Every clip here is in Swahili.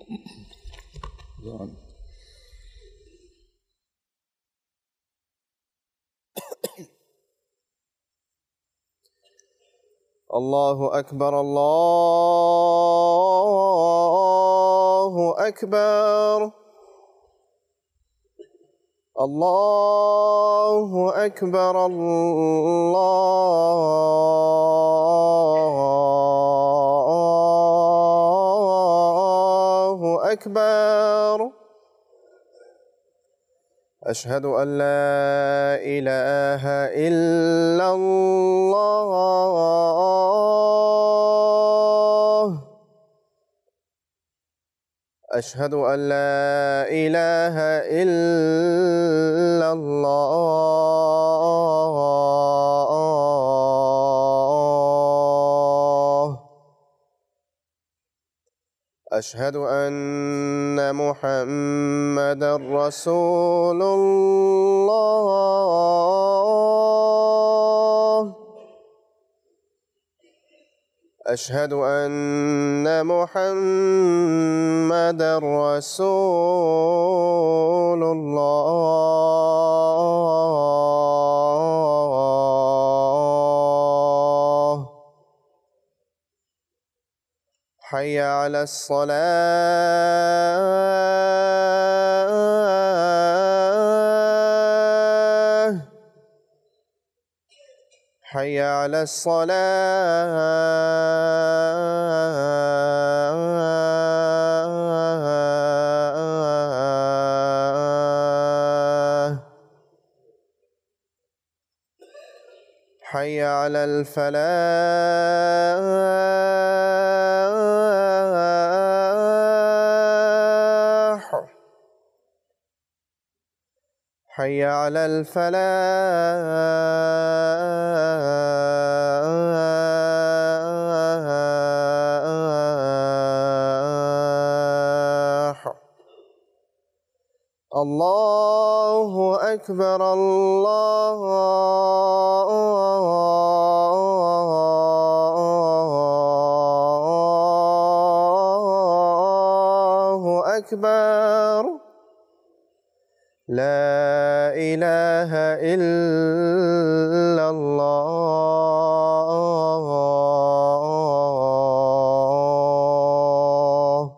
الله أكبر الله أكبر الله أكبر الله أكبر أشهد أن لا إله إلا الله أشهد أن لا إله إلا الله أشهد أن محمدا رسول الله أشهد أن محمدا رسول الله حي على الصلاة حي على الصلاة حي على الفلاح حي على الفلاح الله أكبر الله أكبر لا إله إلا الله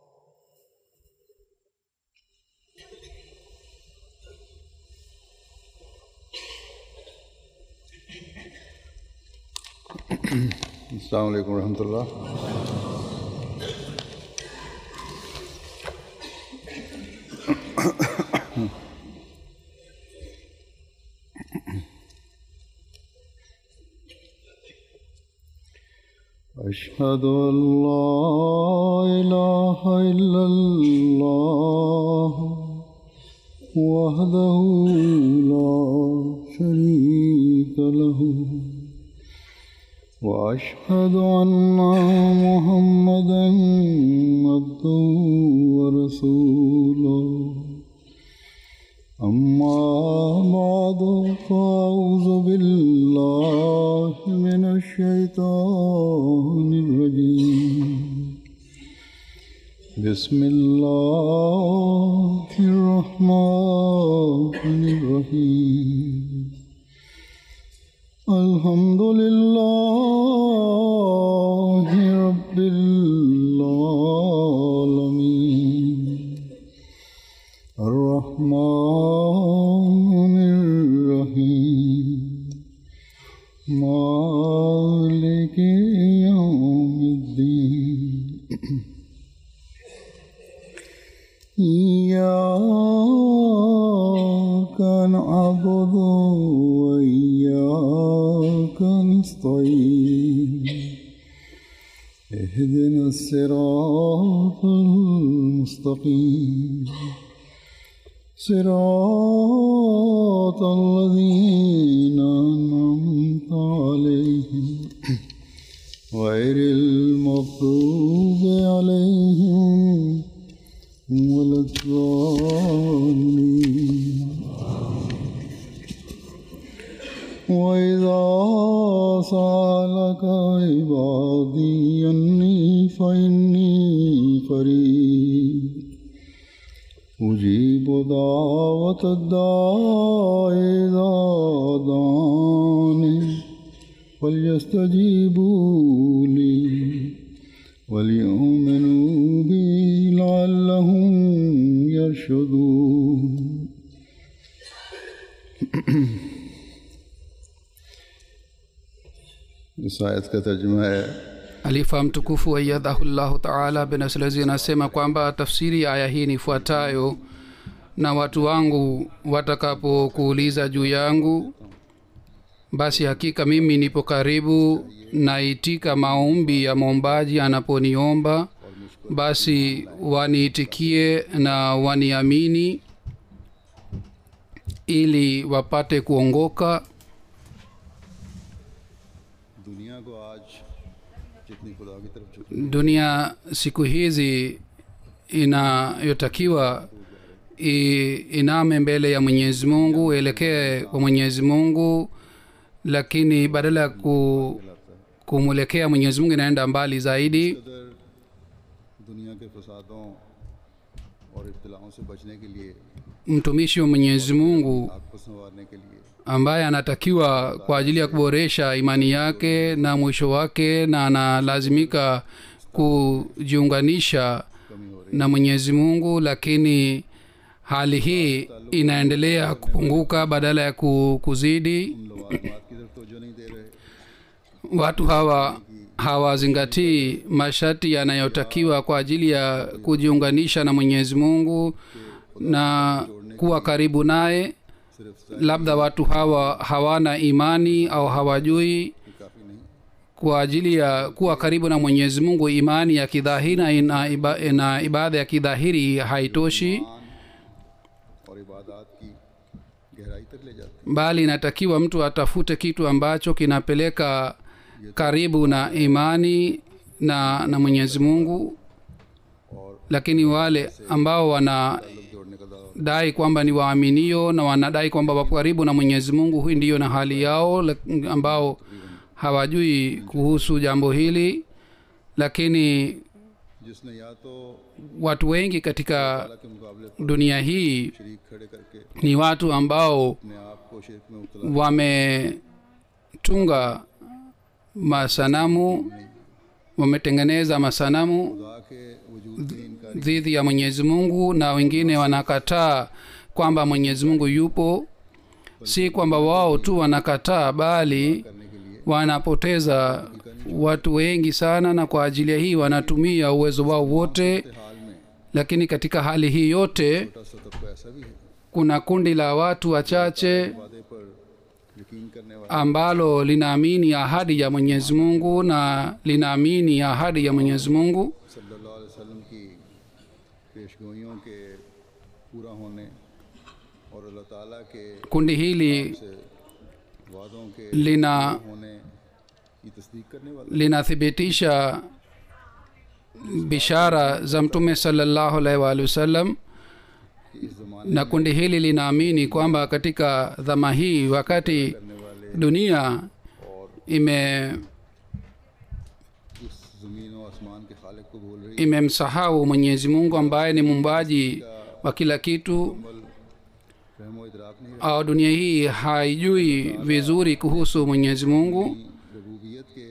السلام عليكم ورحمة الله أشهد أن لا إله إلا الله وحده لا شريك له وأشهد أن محمدا عبده ورسوله أما بعد فأعوذ بالله من الشيطان الرجيم بسم الله الرحمن الرحيم الحمد لله رب العالمين الرحمن الرحيم مالك يوم الدين إياك نعبد وإياك نستعين اهدنا الصراط المستقيم صراط الذين أنعمت عليهم غير المغضوب عليهم ولا الضالين وإذا سألك عبادي أني فإني قريب أجيب دعوة الداع إذا دعاني فليستجيبوا لي وليؤمنوا بي لعلهم يرشدون इस आयत का तर्जुमा है alifa mtukufu aiyadhahu llahu taala benaslezi anasema kwamba tafsiri ya aya hii ni ifuatayo na watu wangu watakapokuuliza juu yangu basi hakika mimi nipo karibu naitika maombi ya mwombaji anaponiomba basi waniitikie na waniamini ili wapate kuongoka दुनिया को आज जितनी खुदा की तरफ झुकनी dunia siku hizi inayotakiwa i- iname mbele ya mwenyezi mungu elekee kwa mwenyezi mungu lakini badala ya ku, kumwelekea mwenyezi mungu inaenda mbali zaidi कदर दुनिया के फसादों और इब्तलाओं से बचने के लिए mtumishi wa mwenyezi mungu आग को संवारने के लिए ambaye anatakiwa kwa ajili ya kuboresha imani yake na mwisho wake na analazimika kujiunganisha na mwenyezi mungu lakini hali hii inaendelea kupunguka badala ya ku- kuzidi लवाजमात की तरफ तोजो नहीं दे रहे watu hawa hawazingatii masharti yanayotakiwa kwa ajili ya kujiunganisha na mwenyezi mungu na kuwa karibu naye सिर्फ labda watu hawa hawana imani au hawajui काफ़ी नहीं kwa ajili ya kuwa karibu na mwenyezi mungu imani ya kidhahiri na ina, iba, na ibada ya kidhahiri haitoshi और इबादत की गहराई तक ले जाते bali inatakiwa mtu atafute kitu ambacho kinapeleka karibu na imani na na mwenyezi mungu lakini wale ambao wanadai हैं जोड़ने का दावा kwamba ni waaminio na wanadai kwamba wapo karibu na mwenyezi mungu hii ndiyo na hali yao lak- ambao hawajui kuhusu jambo hili lakini जिसने या तो watu wengi katika अल्लाह के मुकाबले पर dunia hii शरीक खड़े करके ni watu ambao अपने आप को शिरक में मुबतला wametunga masanamu wametengeneza masanamu खुदा के वजूद की इनकार dhidi ya mwenyezi mungu na wengine wanakataa kwamba mwenyezi mungu yupo si kwamba wao tu wanakataa bali करने के लिए wanapoteza watu wengi sana na kwa ajili ya hii wanatumia uwezo wao wote हाल में lakini katika hali hii yote छोटा सा तबका ऐसा भी है kuna kundi la watu wachache वादे पर यकीन करने वाला ambalo linaamini ahadi ya mwenyezi mungu na linaamini ahadi ya mwenyezi mungu सल्लल्लाहु अलैहि वसल्लम की पेशगोइयों के पूरा होने और अल्लाह ताला के kundi hili से वादों के lina होने की तस्दीक करने वाला linathibitisha bishara za mtume salallahu alaihi waalihi wasallam कि इस जमाने na kundi hili linaamini kwamba katika dhama hii wakati करने वाले dunia ime इस जमीन और आसमान के खालिक को भूल रही imemsahau mwenyezi mungu ambaye ni muumbaji wa kila kitu अमल रहमो इदराक नहीं au dunia hii haijui vizuri kuhusu mwenyezi mungu रही रबूबियत के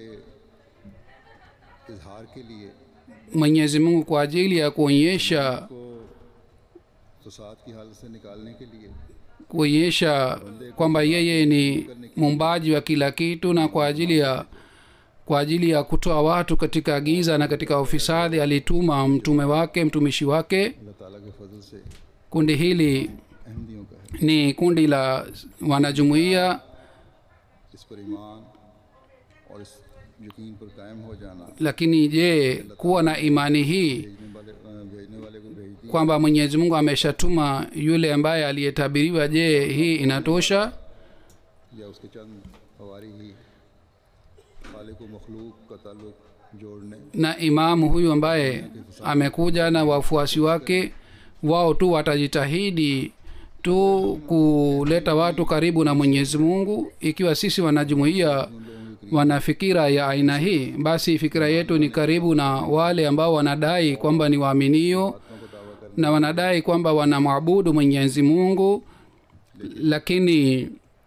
इजहार के लिए mwenyezi mungu kwa ajili ya kuonyesha को फसाद की हालत से निकालने के लिए kuonyesha kwamba yeye ni muumbaji wa kila kitu na kwa ajili ya kwa ajili ya kutoa watu katika giza na katika ufisadi alituma mtume wake mtumishi wake अल्लाह ताला के फजल से kundi hili अहमदियों का है ni kundi la wanajumuiya इस पर ईमान और इस यकीन पर कायम हो जाना lakini je kuwa na imani hii भेजने वाले अ, भेजने वाले को भेज दिया kwamba mwenyezi mungu ameshatuma yule ambaye aliyetabiriwa je hii inatosha या उसके चंद हवारी ही खालिक व मखलूक का ताल्लुक जोड़ने na imamu huyu ambaye amekuja na wafuasi wake wao tu watajitahidi tu kuleta watu karibu na mwenyezi mungu ikiwa sisi wanajumuia wana fikira ya aina hii basi fikira yetu ni karibu na wale ambao wanadai kwamba ni waaminio को दावा कर na wanadai kwamba wanamwabudu mwenyezi mungu lakini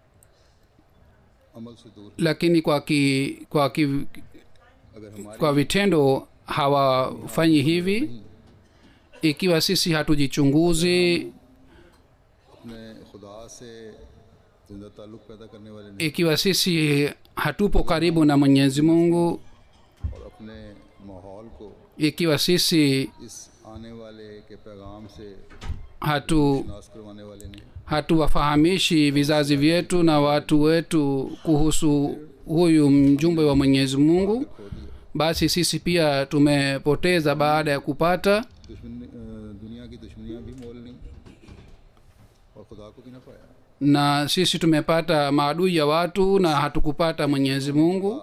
अमल से दूर lakini kwa ki, kwa ki, अगर हमारे kwa vitendo hawafanyi hivi ikiwa sisi hatujichunguzi अपने खुदा से जिंदा ताल्लुक पैदा करने वाले नहीं ikiwa sisi hatupo karibu na mwenyezi mungu और अपने माहौल को ikiwa sisi इस आने वाले के पैगाम से hatu नाश करवाने वाले नहीं hatuwafahamishi vizazi vyetu na watu wetu kuhusu huyu mjumbe wa mwenyezi mungu खो दिया basi sisi pia tumepoteza baada ya kupata दुश्मन अ, दुनिया की दुश्मनियां भी मोल नहीं और खुदा को भी ना पाया na sisi tumepata maadui ya watu na hatukupata mwenyezi mungu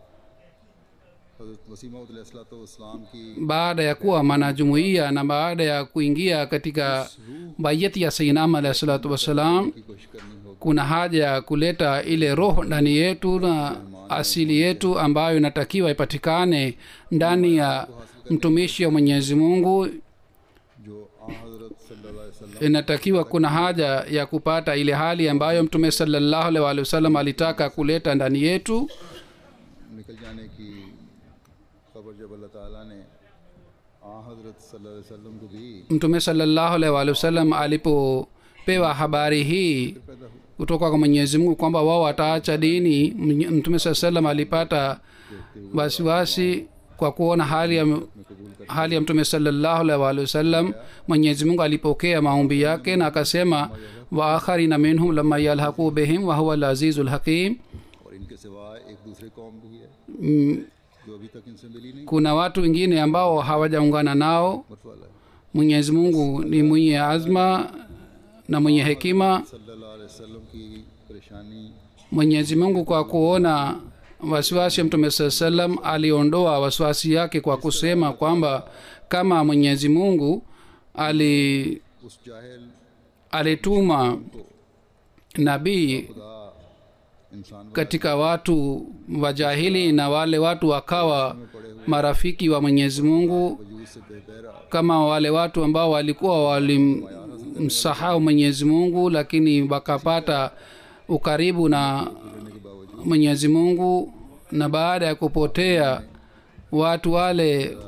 हजरत वसीमा इस्लाम की baada ya kuwa mwanajumuiya na baada ya kuingia katika bayati ya sainam alahi salatu wassalam की कोशिश करनी होगी kuna haja ya kuleta ile roho ndani yetu na asili yetu ambayo inatakiwa ipatikane ndani ya mtumishi wa mwenyezi mungu जो आ हजरत सल्लल्लाहु अलैहि वसल्लम inatakiwa kuna haja ya kupata ile hali ambayo mtume salallahu alaihi waalihi wasallam alitaka kuleta ndani yetu निकल जाने की खबर जब अल्लाह ताला ने आ हजरत सल्लल्लाहु अलैहि वसल्लम को दी mtume salallahu alaihi waalihi wasallam alipopewa habari hii पैदा हुआ kutoka kwa mwenyezi mungu kwamba wao wataacha dini Mwenye- mtume saa salam alipata wasiwasi kwa kuona hali ya, hali ya mtume salallahu alaihi waalihi wasallam mwenyezi mungu alipokea maombi yake na akasema waakharina minhum lama yalhaqu bihim wahuwa lazizu lhakim और इनके सिवा एक दूसरे कौम भी है जो अभी तक इनसे मिली नहीं kuna watu wengine ambao hawajaungana nao मत वाला है mwenyezi mungu ni mwenye azma na mwenye hekima सल्लल्लाहु अलैहि वसल्लम की परेशानी mwenyezi mungu kwa kuona wasiwasi ya mtume saa salam aliondoa wasiwasi yake kwa kusema kwamba kama mwenyezi mungu ali उस जाहिल alituma nabii खुदा इंसान katika watu wajahili na wale watu wakawa marafiki wa mwenyezi mungu वजूद से बेबहरा kama wale watu ambao walikuwa walimsahau mwenyezi mungu lakini wakapata ukaribu na mwenyezi mungu na baada ya kupotea watu wale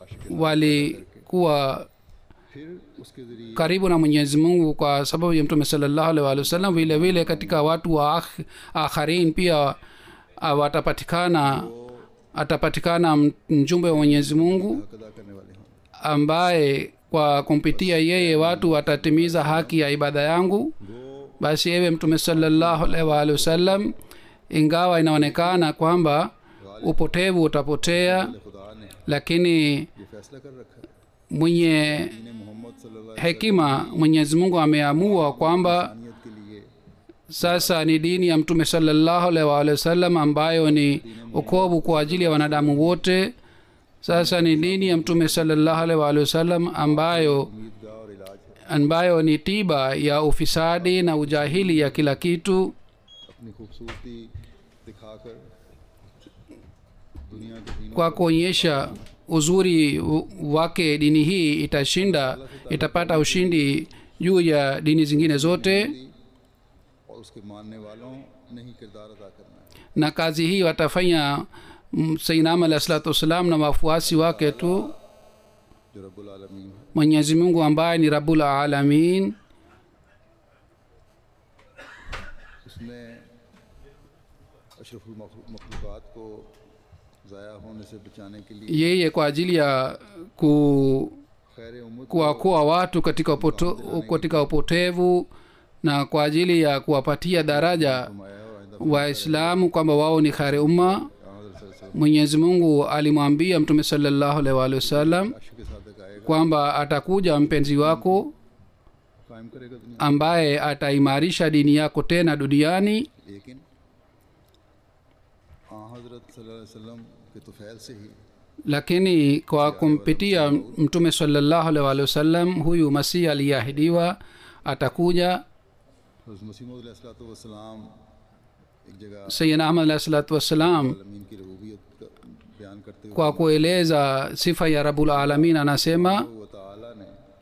walikuwa फिर उसके जरिए karibu na mwenyezi mungu kwa sababu ya mtume salallahu alaihi waalihi wasallam vile vile katika watu wa akh, akharin pia ah, watapatikana atapatikana m- mjumbe wa mwenyezi mungu हक अदा करने वाले हों ambaye kwa kumpitia yeye watu watatimiza haki ya ibada yangu वो basi ewe mtume salallahu alaihi waalihi wasallam ingawa inaonekana kwamba upotevu utapotea खुदा ने lakini ये फैसला कर रखा है mwenye दीन मोहम्मद सल्लल्लाहु अलैहि hekima mwenyezi mungu ameamua kwamba वसल्लम के लिए sasa ni dini ya mtume salallahu alaihi waalihi wasallam ambayo ni ukovu kwa ajili ya wanadamu wote sasa ni dini ya mtume salallahu alaihi waalihi wasallam ambayo उम्मीदगाह और इलाज है ambayo ni tiba ya ufisadi na ujahili ya kila kitu अपनी खूबसूरती दिखाकर दुनिया के दीनों kwa kuonyesha uzuri w- wake dini hii itashinda itapata ushindi juu ya dini zingine zote और उसके मानने वालों ने ही किरदार अदा करना है na kazi hii watafanya mm, sainam alahi salatu wassalam na wafuasi wake tu जो रब्बुल आलमीन है mwenyezi mungu ambaye ni rabul alamin उसने अशरफुल मखलूक़ात को ज़ाया होने से बचाने के लिए yeye kwa ajili ya ku खैर उम्मत kuwakoa watu katika, upoto, katika upotevu na kwa ajili ya kuwapatia daraja फरमाया और आइंदा waislamu kwamba wao ni khari umma हज़रत सल्लल्लाहु mwenyezi mungu alimwambia mtume salallahu alaihi waalihi wasallam अलैहि वसल्लम के साथ आएगा kwamba atakuja mpenzi wako कायम करेगा दुनिया ambaye ataimarisha dini yako tena duniani लेकिन आ हज़रत सल्लल्लाहु अलैहि वसल्लम के तो फैल से ही lakini kwa kumpitia mtume salallahu alaihi waalihi wasallam huyu masihi aliyeahidiwa atakuja हज़रत मसीह वसलाम एक जगह sayidina ahmad alahi salatu wassalam आलमीन की रबूबियत का बयान करते हुए kwa kueleza sifa ya rabul alamin anasema वो ताला ने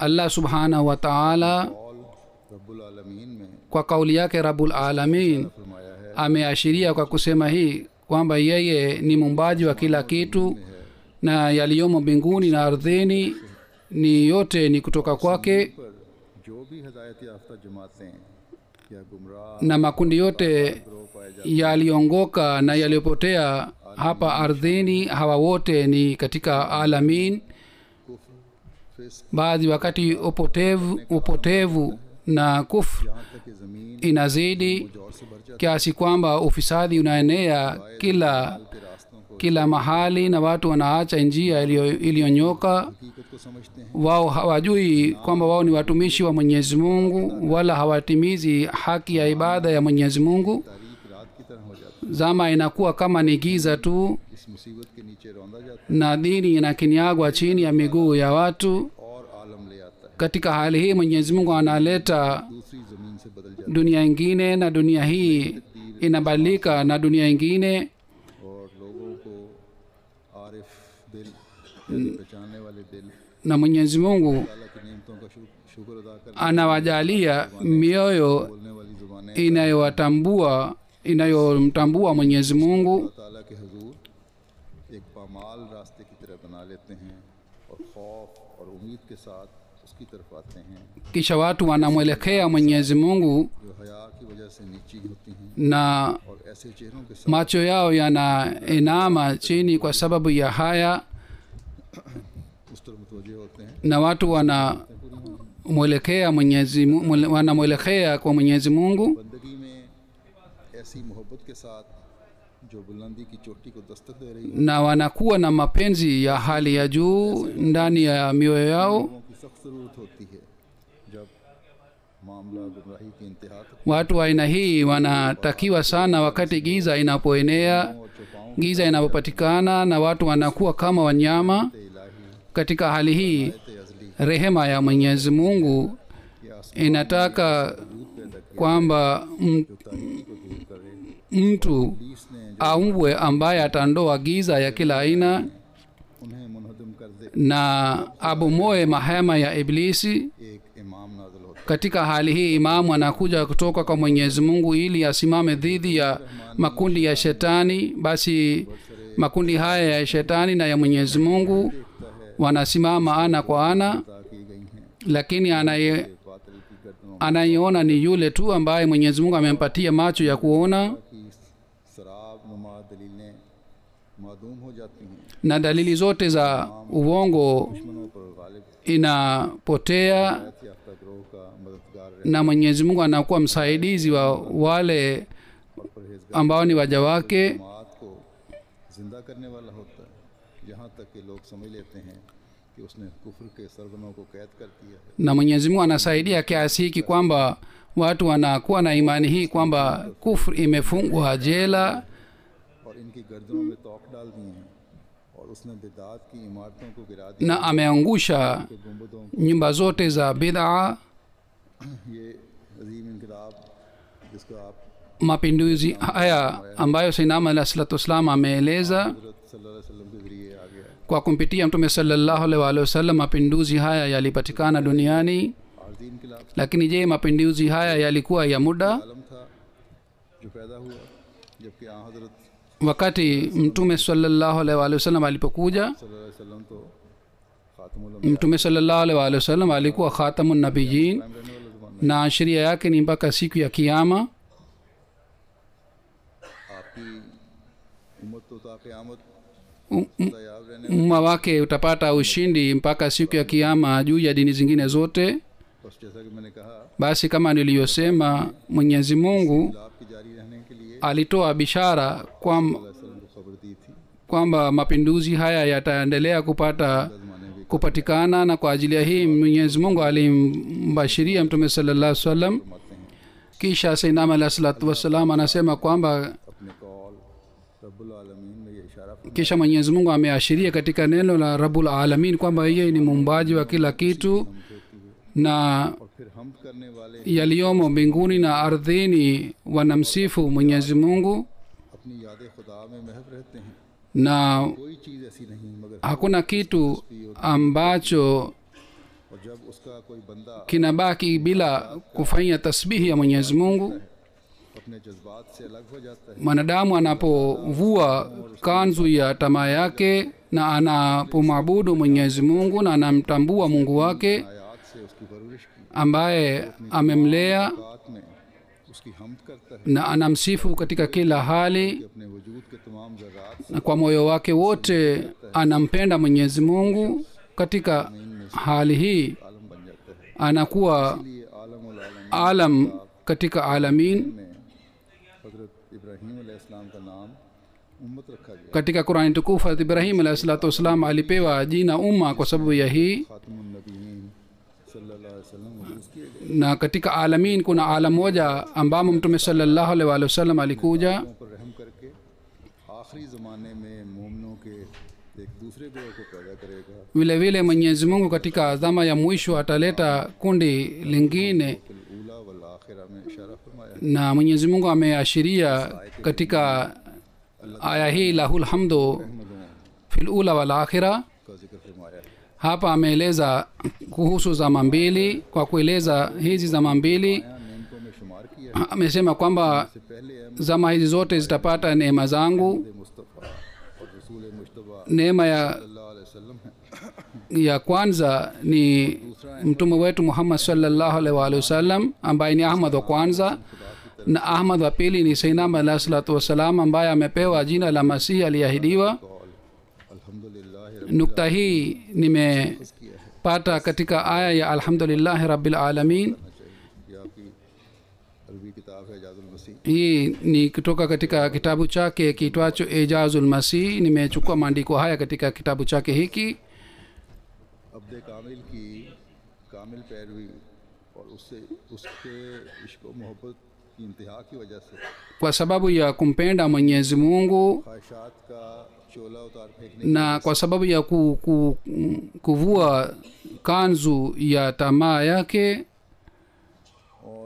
allah subhanahu wa taala Kaul रब्बुल आलमीन में kwa kauli yake rabul alamin फरमाया है ameashiria kwa kusema hii kwamba yeye ni muumbaji wa kila kitu na yaliyomo mbinguni na ardhini ni yote ni kutoka kwake पर जो भी हदायत याफ्ता जमातें या गुमराह na makundi yote गिरोह पाए जाते yaliongoka na yaliyopotea hapa ardhini hawa wote ni katika alamin कुफ्र फिस्क baadhi wakati upotevu, upotevu na kufru यहाँ तक कि ज़मीन inazidi जोर से भर जाती kiasi kwamba ufisadi unaenea kila के रास्तों को kila mahali na watu wanaacha njia iliyo- iliyonyoka हकीकत को समझते हैं wao hawajui kwamba wao ni watumishi wa mwenyezi mungu wala hawatimizi haki ya ibada ya mwenyezi mungu तारीख रात की तरह हो जाती zama inakuwa kama ni giza tu है इस मुसीबत के नीचे रौंदा जाता na dini inakinyagwa chini ya miguu ya watu है और आलम ले आता है katika hali hii mwenyezi mungu analeta दूसरी ज़मीन से बदल जाता dunia ingine na dunia hii inabadilika na dunia ingine है और लोगों को आरिफ दिल यानी पहचानने वाले दिल na mwenyezi mungu अल्लाह की नेमतों का शुक्र शुक्र अदा करने anawajalia mioyo बोलने वाली ज़ुबानें inayowatambua inayomtambua mwenyezi mungu अल्लाह ताला के हजूर एक पामाल रास्ते की तरह बना लेते हैं और खौफ और उम्मीद के साथ उसकी तरफ आते हैं kisha watu wanamwelekea mwenyezi mungu जो हया की वजह से नीची होती हैं na और ऐसे चेहरों के साथ macho yao yanainama chini kwa sababu ya haya उस तरफ मुतवजे होते हैं na watu wanamwelekea mwenyezi Mu- mwele- wanamwelekea kwa mwenyezi mungu बंदगी में ऐसी मोहब्बत के साथ जो बुलंदी की चोटी को दस्तक दे रही है na wanakuwa na mapenzi ya hali ya juu ndani ya mioyo yao लोगों की सख्त ज़रूरत होती है जब मामला गुमराही की इंतहा तक watu wa aina हii wanatakiwa sana wakati giza inapoenea और चौपाओं giza inapopatikana na watu wanakuwa kama wanyama के इलाही katika hali hii ते अजली rehema ya mwenyezi mungu के आसमान inataka पैदा किया kwamba m- जो तारीकी को दूर करे mtu पुलिस ने जो aumbwe ambaye atandoa giza ya kila aina उन्हें मुनहदम कर दे na abomoe mahema ya iblisi एक इमाम नाजल होता katika hali hii imamu anakuja kutoka kwa mwenyezi mungu ili asimame dhidi ya makundi ya shetani basi makundi haya ya shetani na ya mwenyezi mungu wanasimama ana kwa ana अदा की गई हैं lakini anaye बातिल की गर्दनों anayeona ni yule tu ambaye mwenyezi mungu amempatia macho ya kuona की शराब नुमा दलीलें मादूम हो जाती हैं na dalili zote za uongo दुश्मनों पर गालिब inapotea याफ्ता ग्रोह का मददगार रहे na mwenyezi mungu anakuwa msaidizi wa wale और परहेजगार ambao ni waja wake जमात को जिंदा करने वाला होता है यहाँ तक कि लोग समझ लेते हैं कि उसने कुफर के सरगनों को कैद कर दिया है na mwenyezi mungu anasaidia kiasi hiki kwamba watu wanakuwa na imani hii kwamba kufr imefungwa jela और इनकी गर्दनों में तोक डाल दिए हैं और उसने बिदात की इमारतों को गिरा दिया na ameangusha कि गुम्बदों nyumba zote za bidhaa ये अजीम इनकलाब जिसको आप mapinduzi haya ambayo sainama alah salatu wassalam ameeleza हजरत सल्लल्लाहु अलैहि वसल्लम के ज़रिए आ गया है kwa kumpitia mtume salallahu alaihi waalihi wasallam mapinduzi haya yalipatikana duniani आरजी इनकलाब lakini je mapinduzi haya yalikuwa ya muda आलम था जो पैदा हुआ जबकि आ हजरत wakati mtume salallahu alaihi waalihi wasallam alipokuja सल्लल्लाहु अलैहि वसल्लम तो खातमुल mtume salallahu alaihi waalihi wasallam alikuwa khatamun nabiyin रहने वाले ज़माने na sheria yake ni mpaka siku ya kiama आपकी उम्मत तो ता क़यामत Um- um- दयाब रहने umma wake utapata ushindi mpaka siku ya kiama juu ya dini zingine zote बस जैसा कि मैंने कहा basi kama niliyosema mwenyezi mungu लाभ की जारी रहने के लिए alitoa bishara kwam, वसल्लम को खबर दी थी kwamba mapinduzi haya yataendelea kupata ज़माने में kupatikana na kwa ajili ya hii mwenyezi mungu alimbashiria mtume sallallahu salam फरमाते हैं kisha sainam alah salatu wassalam anasema kwamba अपने कौल रब्बुल आलमीन में ये इशारा फरमाया kisha mwenyezi mungu ameashiria katika neno la rabul alamin kwamba yeye ni muumbaji wa kila kitu na और फिर हम करने वाले yaliyomo mbinguni na ardhini wanamsifu mwenyezi mungu अपनी याद खुदा में महव रहते हैं na कोई चीज़ ऐसी नहीं मगर hakuna kitu ambacho और जब उसका कोई बंदा kinabaki bila kufanya tasbihi ya mwenyezi mungu अपने जज्बात से अलग हो जाता है mwanadamu anapovua kanzu ya tamaa yake na anapomwabudu mwenyezi mungu na anamtambua mungu wake आयात से उसकी परवरिश की ambaye amemlea बात में उसकी हमद करता है na anamsifu katika kila hali कि अपने वजूद के तमाम ज़रात na kwa moyo wake wote anampenda mwenyezi mungu katika hali hii आलम बन जाता है anakuwa इसलिए आलम उल आलम alam katika alamin में हजरत इब्राहीम अलैहिस्सलाम का नाम उम्मत रखा गया katika qurani tukufu harat ibrahim alahi salatu wassalam alipewa jina umma kwa sababu ya hii खातमुन्नबीयीन सल्लल्लाहु अलैहि वसल्लम मौजूद किए गए na katika alamin kuna alam moja ambamo mtume salallahu alaihi wa sallam alikuja लोगों पर रहम करके आखिरी ज़माने में मोमनों के एक दूसरे ग्रोह को पैदा करेगा vile vile mwenyezi mungu katika dhama ya mwisho ataleta kundi lingine फिल ऊला वल आखिरा में इशारा फरमाया है na mwenyezi mungu ameashiria katika aya hii lahul hamdu अहमदों fil ula wal akhira का जिक्र फरमाया है hapa ameeleza kuhusu zama mbili kwa kueleza hizi zama mbili यहाँ नेमतों में शुमार किया है amesema kwamba इससे पहले Ahmad zama hizi zote zitapata neema zangu Mustafa और रसूल मुशतबा neema ya, सल्लल्लाहु अलैहि वसल्लम है ya kwanza ni mtume wetu muhammad salllahu alaihi waalihi wasallam ambaye ni ahmad wa kwanza na ahmad wa pili ni sainam alahi salatu wassalam ambaye amepewa jina la masihi aliyeahidiwa Kaul अल्हम्दुलिल्लाह रब nukta hii nimepata katika aya ya alhamdulillahi rabbil alamin चाहिए ये आपकी अरबी किताब है जाजुल मसीह hii ni kutoka katika kitabu chake kiitwacho ijazul masih nimechukua maandiko haya katika kitabu chake hiki अब्द कामिल की कामिल पैरवी और उससे उसके इश्क व मोहब्बत की इंतहा की वजह से kwa sababu ya kumpenda mwenyezi mungu ख्वाहिशात का चोला उतार फेंकने na kwa sababu ya ku, ku, kuvua kanzu ya tamaa yake और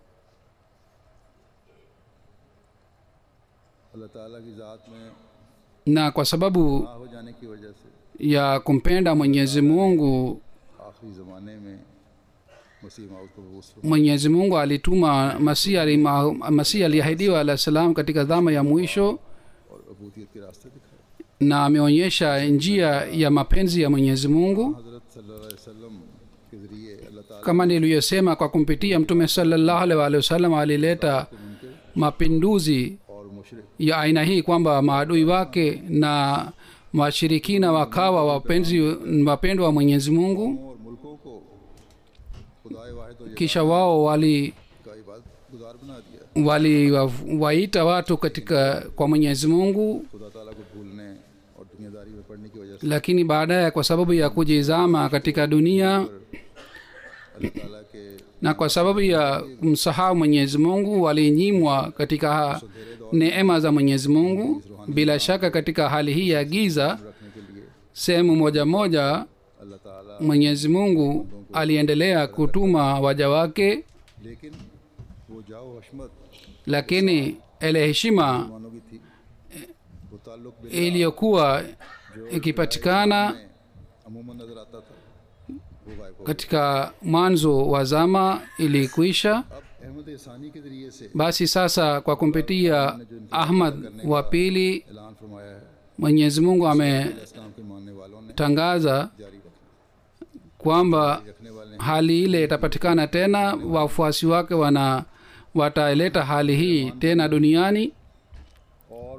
अल्लाह ताला की ज़ात में na kwa sababu ना हो जाने की वजह से ya kumpenda mwenyezi mungu आखिरी ज़माने में मसीह माउद को बबूस mwenyezi mungu alituma masihi alima- masihi aliahidiwa alah salam katika dhama ya mwisho और अबूदियत के रास्ते दिखाए na ameonyesha njia ya mapenzi ya mwenyezi mungu हज़रत सल्लल्लाहु अलैहि वसल्लम के ज़रिए अल्लाह ताला kama niliyosema kwa kumpitia mtume salallahu alaihi waalihi wasallam alileta mapinduzi और मुशरक ya aina hii kwamba maadui wake na washirikina wakawa wapenzi wapendwa wa mwenyezi mungu और मुल्कों को खुदाए वाहिद और kisha wao wali का इबादत गुजार बना दिया waliwaita watu katika kwa mwenyezi mungu खुदा ताला को भूलने और दुनियादारी में पड़ने की वजह से lakini baadaye kwa sababu ya kujizama katika dunia अल्लाह ताला के na kwa sababu ya kumsahau mwenyezi mungu walinyimwa katika neema za mwenyezi mungu bila shaka katika hali hii ya giza रखने के लिए sehemu moja moja अल्लाह ताला mwenyezi mungu aliendelea kutuma waja wake लेकिन वो जाओ हशमत lakini ile heshima मानों की थी वो ताल्लुक बिल iliyokuwa ikipatikana में अमूमन नजर आता था वो गायब हो katika mwanzo wa zama ilikuisha अब अहमद इसानी के जरिए से basi sasa kwa kumpitia ahmad wa pili ऐलान फरमाया है mwenyezi mungu ametangaza इस्लाम के मानने वालों ने जारी रखा kwamba रखने वाले hali ile itapatikana tena wafuasi wake wana wataileta hali hii tena duniani और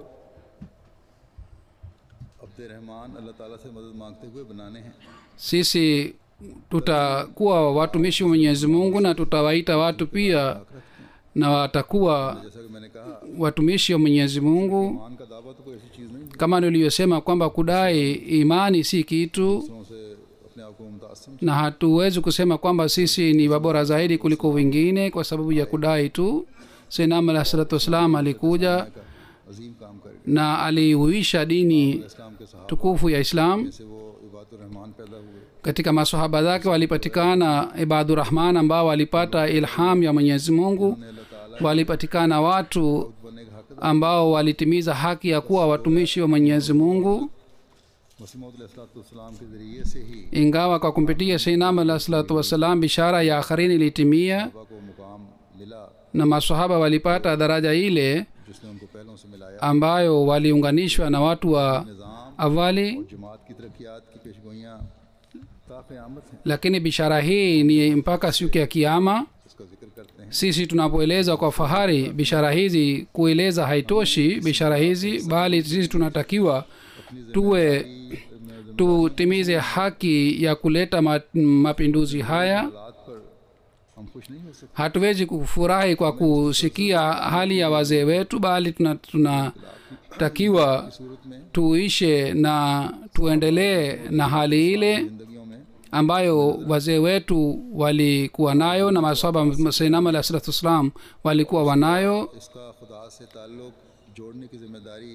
अब्द रहमान अल्लाह ताला से मदद मांगते हुए बनाने हैं sisi tutakuwa watumishi wa mwenyezi mungu na tutawaita watu pia na watakuwa जैसा कि मैंने कहा watumishi wa mwenyezi mungu ईमान का दावा तो कोई ऐसी चीज़ नहीं kama niliyosema kwamba kudai imani si kitu दूसरों से अपने आप को मुमताज समझ na hatuwezi kusema kwamba sisi ni wabora zaidi kuliko wengine kwa sababu ya kudai tu senam alah salatu wassalam alikuja का अजीम काम करके na alihuisha dini इस्लाम के सहाबा tukufu ya islam से वो इबादुर रहमान पैदा हुए katika masahaba zake walipatikana ibadurahman ambao walipata ilham ya mwenyezi mungu ने अल्लाह ताला walipatikana watu बनने का हक ambao walitimiza haki ya kuwa watumishi wa mwenyezi mungu मसीम के ज़रिए से ही ingawa kwa kumpitia seinam alah salatu wassalam bishara ya akharini ilitimia बाबा को मुकाम मिला na masahaba walipata daraja ile जिसने उनको पहलों से मिलाया ambayo waliunganishwa na watu wa निज़ाम awali और जमात की तरक्यात की पेशगोइयाँ ताक़यामत हैं lakini bishara hii ni mpaka siku ya kiama उसका जिक्र करते हैं sisi tunapoeleza kwa fahari bishara hizi kueleza haitoshi bishara hizi bali sisi tunatakiwa tuwe tutimize haki ya kuleta ma, mapinduzi haya हालात पर हम खुश नहीं हो सकते hatuwezi kufurahi kwa kusikia hali ya wazee wetu bali tunatakiwa tuna सूरत में tuishe na tuendelee na hali ile ज़िंदगियों में ambayo wazee wetu walikuwa nayo na masaba sainam alah salatu wassalam walikuwa wanayo इसका खुदा से ताल्लुक़ जोड़ने की जिम्मेदारी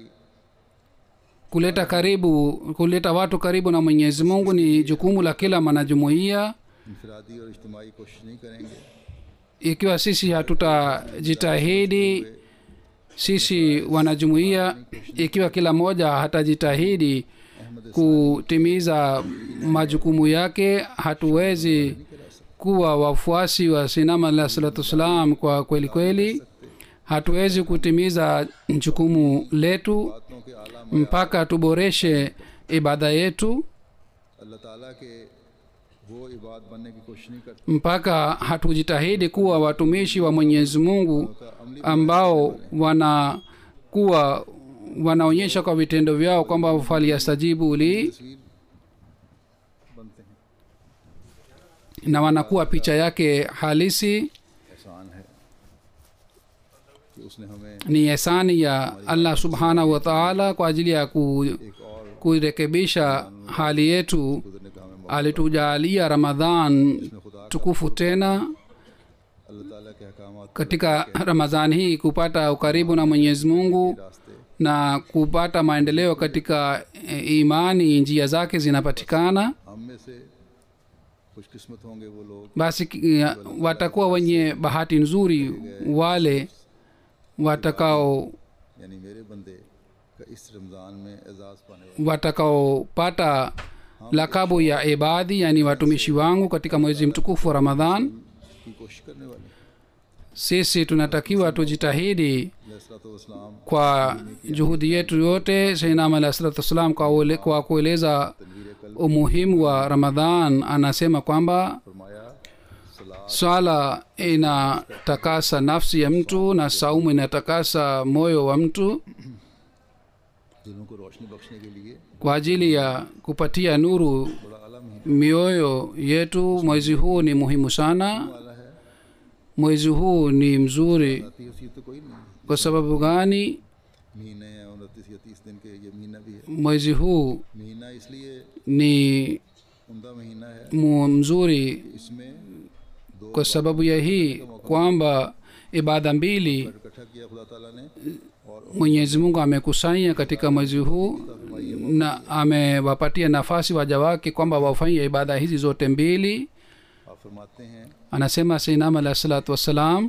kuleta karibu kuleta watu karibu na mwenyezi mungu ni jukumu la kila mwanajumuiya इनफरादी और इज्तमाही कोशिश नहीं करेंगे ikiwa sisi hatutajitahidi sisi wanajumuiya ikiwa kila mmoja hatajitahidi kutimiza majukumu yake hatuwezi kuwa wafuasi wa sinama alah salatu wassalam kwa kweli kweli hatuwezi kutimiza jukumu letu बातों के आला mpaka tuboreshe ibada yetu अल्लाह ताला के वो इबाद बनने की कोशिश नहीं करते mpaka hatujitahidi kuwa watumishi wa mwenyezi mungu ambao wanakuwa wanaonyesha kwa vitendo vyao kwamba faliyastajibu li तस्वीर बनते हैं na wanakuwa picha yake halisi एहसान है कि उसने हमें ni esani ya allah subhanahu wa taala kwa ajili ya ku, एक और kuirekebisha hali yetu गुजरने का हमें मौका alitujalia ramadhan उसने खुदा tukufu tena अल्लाह ताला के अहकाम katika ramadhani hii kupata ukaribu na mwenyezi mungu रास्ते na kupata maendeleo katika e, imani njia zake zinapatikana हम में से खुशकिस्मत होंगे वो लोग basi ki- ya- watakuwa wenye bahati nzuri wale watakao यानी मेरे बंदे का इस रमज़ान में एजाज़ पाने वाले watakaopata lakabu ya ibadhi yani watumishi wangu katika mwezi mtukufu wa ramadhan की कोशिश करने वाले sisi tunatakiwa tujitahidi वसलाम kwa juhudi yetu yote sainam alah salatu wassalam kwa, uele- kwa kueleza umuhimu wa ramadhan anasema kwamba फरमाया सलाह swala inatakasa nafsi ya mtu na saumu inatakasa moyo wa mtu दिलों को रोशनी बख्शने के लिए kwa ajili ya kupatia nuru बड़ा आला महीना mioyo yetu mwezi huu ni muhimu sana वाला है mwezi huu ni mzuri आती उसी तो कोई नहीं kwa sababu gani महीने हैं उनतीस या तीस दिन के ये महीना भी है mwezi huu महीना इसलिए ni उमदा महीना है mu- mzuri इसमें दो kwa sababu ya hii kwamba ibada mbili इकट्ठा किया खुदा ताला ने और mwenyezi mungu amekusanya katika mwezi huu na amewapatia nafasi waja wake kwamba wafanye ibada hizi zote mbili आप फरमाते हैं anasema seinam alah salatu wassalam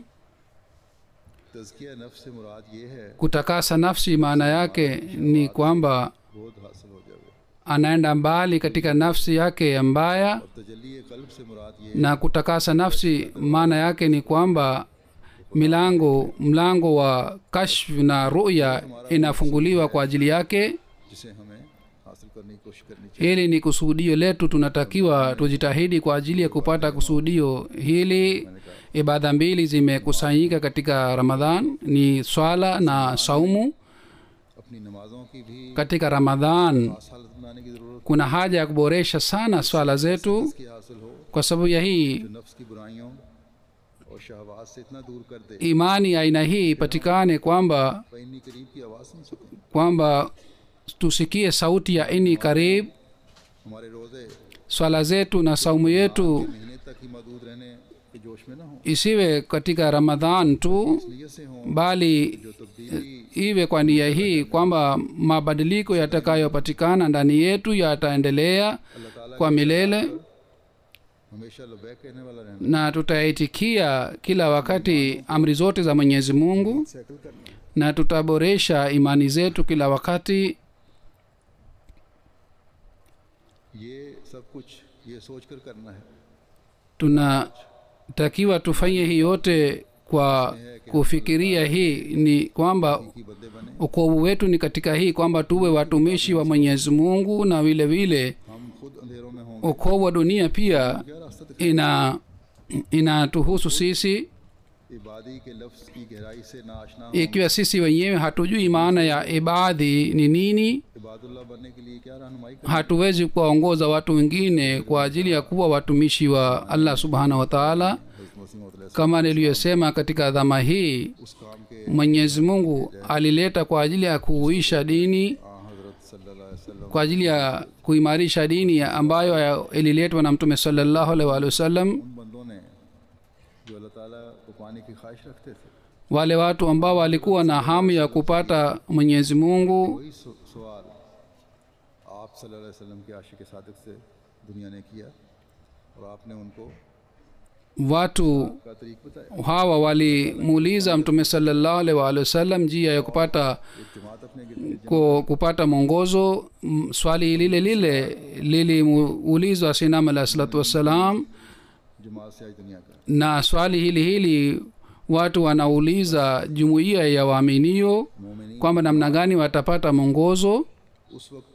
तजकिया नफ्स से मुराद ये है kutakasa nafsi maana yake ni kwamba बोध हासिल हो जाए anaenda mbali katika nafsi yake mbaya और तजली कल्ब से मुराद ये na kutakasa nafsi maana yake ni kwamba milango mlango wa kashf na ruya inafunguliwa kwa ajili yake जिसे हमें हासिल करने की कोशिश करनी चाहिए hili ni kusudio letu tunatakiwa tujitahidi kwa ajili ya kupata kusudio hili ibada mbili zimekusanyika katika ramadhan ni swala na saumu अपनी नमाजों की भी katika ramadhan खास हालत बनाने की ज़रूरत kuna haja ya kuboresha sana swala zetu की हासिल हो kwa sababu ya hii जो नफ्स की बुराइयों और शहवाज से इतना दूर कर दे imani ya aina hii ipatikane kwamba वह इन्नी करीब की आवाज़ सुन सके kwamba tusikie sauti ya ini karib हमारे रोज़े swala zetu na saumu yetu महीने तक ही मदूद रहने के जोश में ना हो isiwe katika ramadhan tu नीयत से हों bali जो तब्दीली iwe kwa nia hii kwamba mabadiliko yatakayopatikana ndani yetu yataendelea अल्लाह ताला kwa milele हमेशा लबैक कहने वाला रहना na tutaitikia kila wakati amri zote za mwenyezi mungu सैकल करना na tutaboresha imani zetu kila wakati ये सब कुछ ये सोच कर करना है tunatakiwa tufanye hii yote kwa kufikiria hii ni kwamba कि बंदे बने ukovu wetu ni katika hii kwamba tuwe watumishi wa mwenyezi mungu na vile vile हम खुद अंधेरों में होंगे ukovu wa dunia pia क्या रास्ता दिखा ina inatuhusu sisi इबादी के लफ्ज़ की गहराई से नाशना हो ikiwa sisi wenyewe hatujui maana ya ibadhi ni nini Ibadullah बनने के लिए क्या रहनुमाई कर hatuwezi kuwaongoza watu wengine kwa ajili ya kuwa watumishi wa allah subhanahu wa taala हज़रत मसीह मौद अलैहि kama niliyosema katika dhama hii सल्लम उस काम के mwenyezi mungu alileta kwa ajili ya kuuisha dini आ हज़रत सल्लल्लाहु अलैहि वसल्लम kwa ajili ya kuimarisha dini ya- ambayo ya- ililetwa na mtume salallahu alaihi waalihi wasallam उन बंदों ने जो अल्लाह ताला को पाने की ख्वाहिश रखते थे wale watu ambao walikuwa na hamu ya kupata mwenyezi mungu वही सु- सवाल आप सल्लल्लाहु अलैहि वसल्लम के आशिक सादिक से दुनिया ने किया और आपने उनको watu का तरीक बताया hawa walimuuliza mtume salallahu alaihi waalihi wasallam njia ya kupata एक जमात अपने गिरद ku, kupata mwongozo M- swali lile lile lilimuulizwa sinam alahi salatu wassalam जमात से आज दुनिया का na swali hili hili watu wanauliza jumuiya ya waaminio मोमिनी kwamba namna gani watapata mwongozo उस वक्त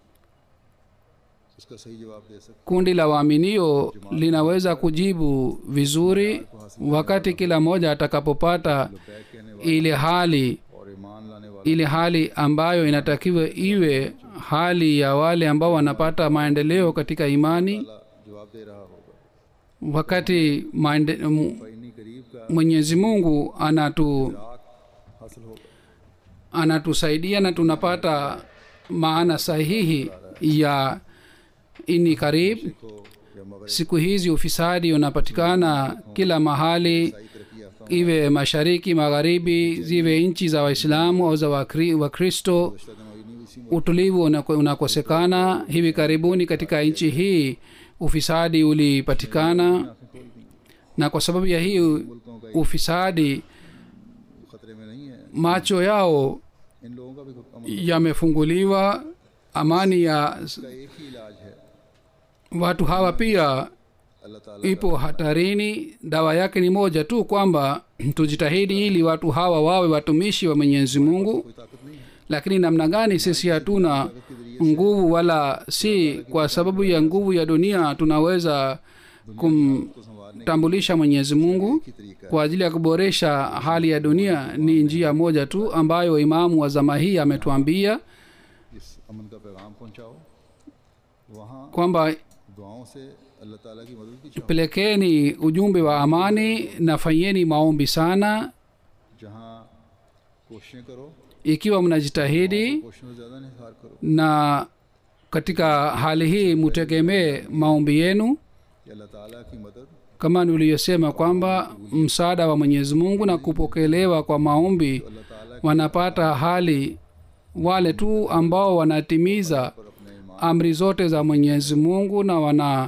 उसका सही जवाब दे सकते kundi la waaminio linaweza kujibu vizuri wakati kila mmoja atakapopata बैग कहने वाले ile hali और ईमान लाने वाले ile hali ambayo inatakiwa iwe hali ya wale ambao wanapata maendeleo katika imani वाला जवाब दे रहा होगा wakati maende, m- इन्हीं करीब का mwenyezi mungu anatu राग हासिल होगा anatusaidia na tunapata maana sahihi ya ini karib को या मगर siku hizi ufisadi unapatikana kila mahali तरक्की याफ्ता iwe mashariki magharibi ziwe nchi za waislamu au za wakri- wakristo दिनों इसी utulivu unako- unakosekana hivi karibuni katika nchi hii ufisadi ulipatikana na kwa sababu ya hii मुल्कों का ufisadi खतरे में नहीं है macho yao इन लोगों का भी अमन yamefunguliwa amani ya का एक ही इलाज है watu hawa pia अल्लाह ताला ipo hatarini dawa yake ni moja tu kwamba tujitahidi ili watu hawa wawe watumishi wa mwenyezi mungu कोई ताकत नहीं है lakini namna gani sisi hatuna nguvu wala si kwa sababu ya nguvu ya dunia tunaweza kumtambulisha mwenyezi mungu की तरीका kwa ajili ya kuboresha hali ya dunia ni njia moja tu ambayo imamu wa zama hii ametuambia इस अमन का पैगाम पहुंचाओ वहाँ kwamba दुआओं से अल्लाह ताला की मदद की चाहो pelekeni ujumbe wa amani na fanyeni maombi sana जहाँ कोशिशें करो ikiwa mnajitahidi कोशिशों से ज़्यादा निहार करो na katika hali hii mutegemee maombi yenu कि अल्लाह ताला की मदद kama niliyosema kwamba msaada wa mwenyezi mungu na kupokelewa kwa maombi अल्लाह ताला wanapata hali wale tu ambao wanatimiza पर अपने ईमान amri zote za mwenyezi mungu na wana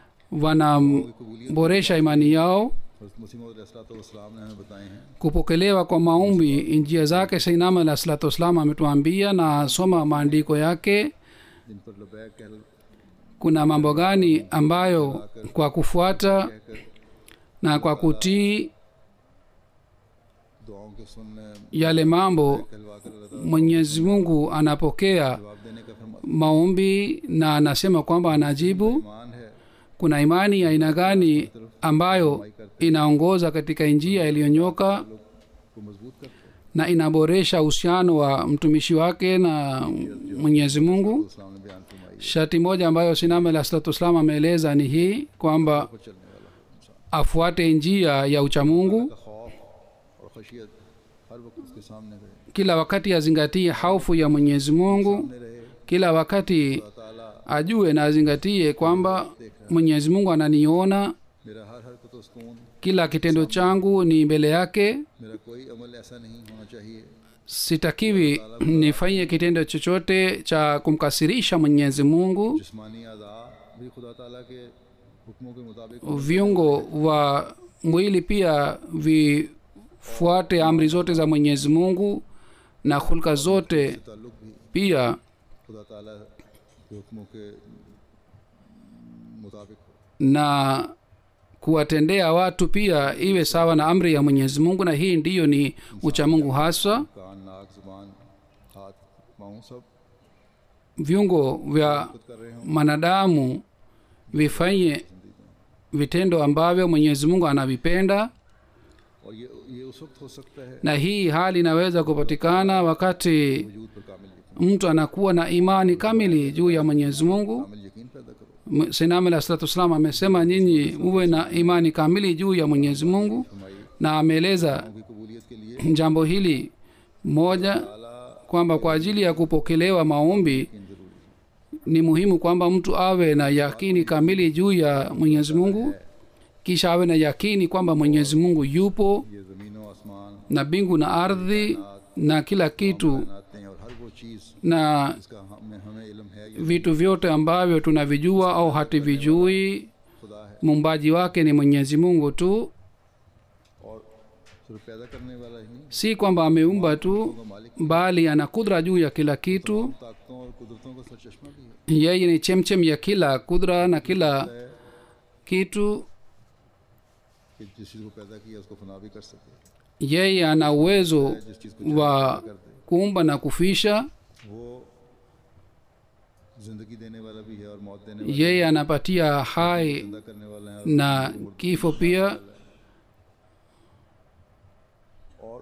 wanaboresha imani yao हज़रत मसीह वसलाम ने हमें बताए हैं kupokelewa kwa maombi njia zake sainama alah salatu wassalam ametuambia na soma maandiko yake जिन पर लबैक कह kuna mambo gani ambayo kwa kufuata कहकर na kwa kutii दुआओं के सुनने yale mambo कहलवा कर अल्लाह ताला mwenyezi mungu anapokea जवाब देने का फरमा maombi na anasema kwamba anajibu ईमान है kuna imani ya aina gani ambayo inaongoza katika njia iliyonyoka को मजबूत करते हैं na inaboresha uhusiano wa mtumishi wake na mwenyezi mungu इस्लाम ने बयान फरमाई shati moja ambayo sinama alah salatu wassalam ameeleza ni hii kwamba पर चलने वाला इंसान afuate njia ya uchamungu का खौफ और खशियत हर वक्त उसके सामने रहे kila wakati azingatie haufu ya mwenyezi mungu सामने रहे kila wakati अल्लाह ताला ajue na azingatie kwamba mwenyezi mungu ananiona मेरा हर हरकत व सुकून kila kitendo changu ni mbele yake मेरा कोई अमल ऐसा नहीं होना चाहिए sitakiwi nifanye kitendo chochote cha kumkasirisha mwenyezi mungu जिस्मानी अदा भी खुदा ताला के हुक्मों के मुताबिक viungo wa mwili pia vifuate amri zote za mwenyezi mungu na hulka zote ताल्लुक भी pia खुदा ताला के हुक्मों के मुताबिक हो na kuwatendea watu pia iwe sawa na amri ya mwenyezi mungu na hii ndiyo ni uchamungu haswa कान नाक जुबान हाथ पाँव सब viungo vya खुद कर रहे हों mwanadamu vifanye vitendo ambavyo mwenyezi mungu anavipenda और ये ये उस वक्त हो सकता है na hii hali inaweza kupatikana wakati वजूद पर कामिल यकीन mtu anakuwa na imani kamili juu ya mwenyezi mungu कामिल यकीन पैदा करो sinam alah salatu wassalam amesema nyinyi uwe na imani kamili juu ya mwenyezi mungu हमारी na ameeleza की कबूलियत के लिए jambo hili moja ताला kwamba kwa ajili ya kupokelewa maombi यकीन जरूरी है ni muhimu kwamba mtu awe na yakini kamili juu ya mwenyezi mungu kisha awe na yakini kwamba mwenyezi mungu yupo ये ज़मीनों आसमान na mbingu na ardhi na kila kitu बनाते हैं और हर वो चीज़ na जिसका हमें हमें इल्म है ये vitu vyote ambavyo tunavijua au hatuvijui खुदा है muumbaji wake ni mwenyezi mungu tu और सिर्फ पैदा करने वाला ही नहीं si kwamba ameumba tu वो मालिक bali ana kudra juu ya kila kitu ताकतों और कुदरतों का सरचश्मा भी है yeye ni chemchem ya kila kudra na kila kitu कि जिस चीज़ को पैदा किया उसको फना भी कर सके yeye ana uwezo जिस चीज़ को wa कर दे kuumba na kufisha वो जिंदगी देने वाला भी है और मौत देने वाला yeye anapatia hai जिंदा करने वाला है na kifo pia और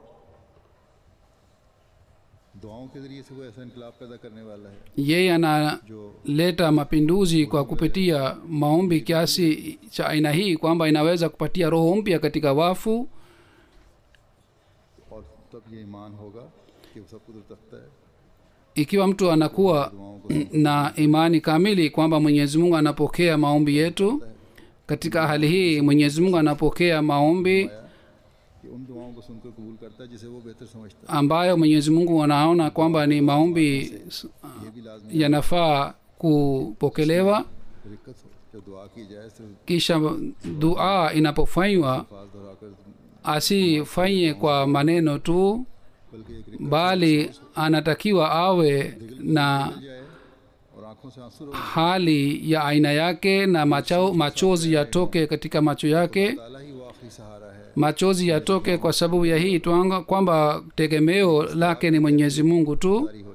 दुआओं के जरिए से वो ऐसा इनकलाब पैदा करने वाला है yeye analeta जो mapinduzi kwa kupitia maombi kiasi cha aina hii kwamba inaweza kupatia roho mpya katika wafu और तब ये ईमान होगा कि वो सब कुदरत रखता है ikiwa mtu anakuwa दुआओं को na imani kamili kwamba mwenyezi mungu anapokea maombi yetu katika hali hii mwenyezi mungu anapokea maombi कि उन दुआओं को सुनकर कबूल करता है जिसे वो बेहतर समझता ambayo mwenyezi mungu anaona kwamba ni maombi है ये भी लाजमी yanafaa kupokelewa दिक्कत हो जब दुआ की जाए सिर्फ kisha dua inapofanywa अल्फाज दोहराकर asifanye kwa maneno tu बल्कि एक रिक्कत bali anatakiwa awe na जाए और आंखों से आंसू रो hali ya aina yake na machao, machozi yatoke katika macho yake ताला ही वो आखिरी सहारा है machozi yatoke kwa sababu ya hii twanga kwamba tegemeo lake ni mwenyezi mungu tu जारी हो जाए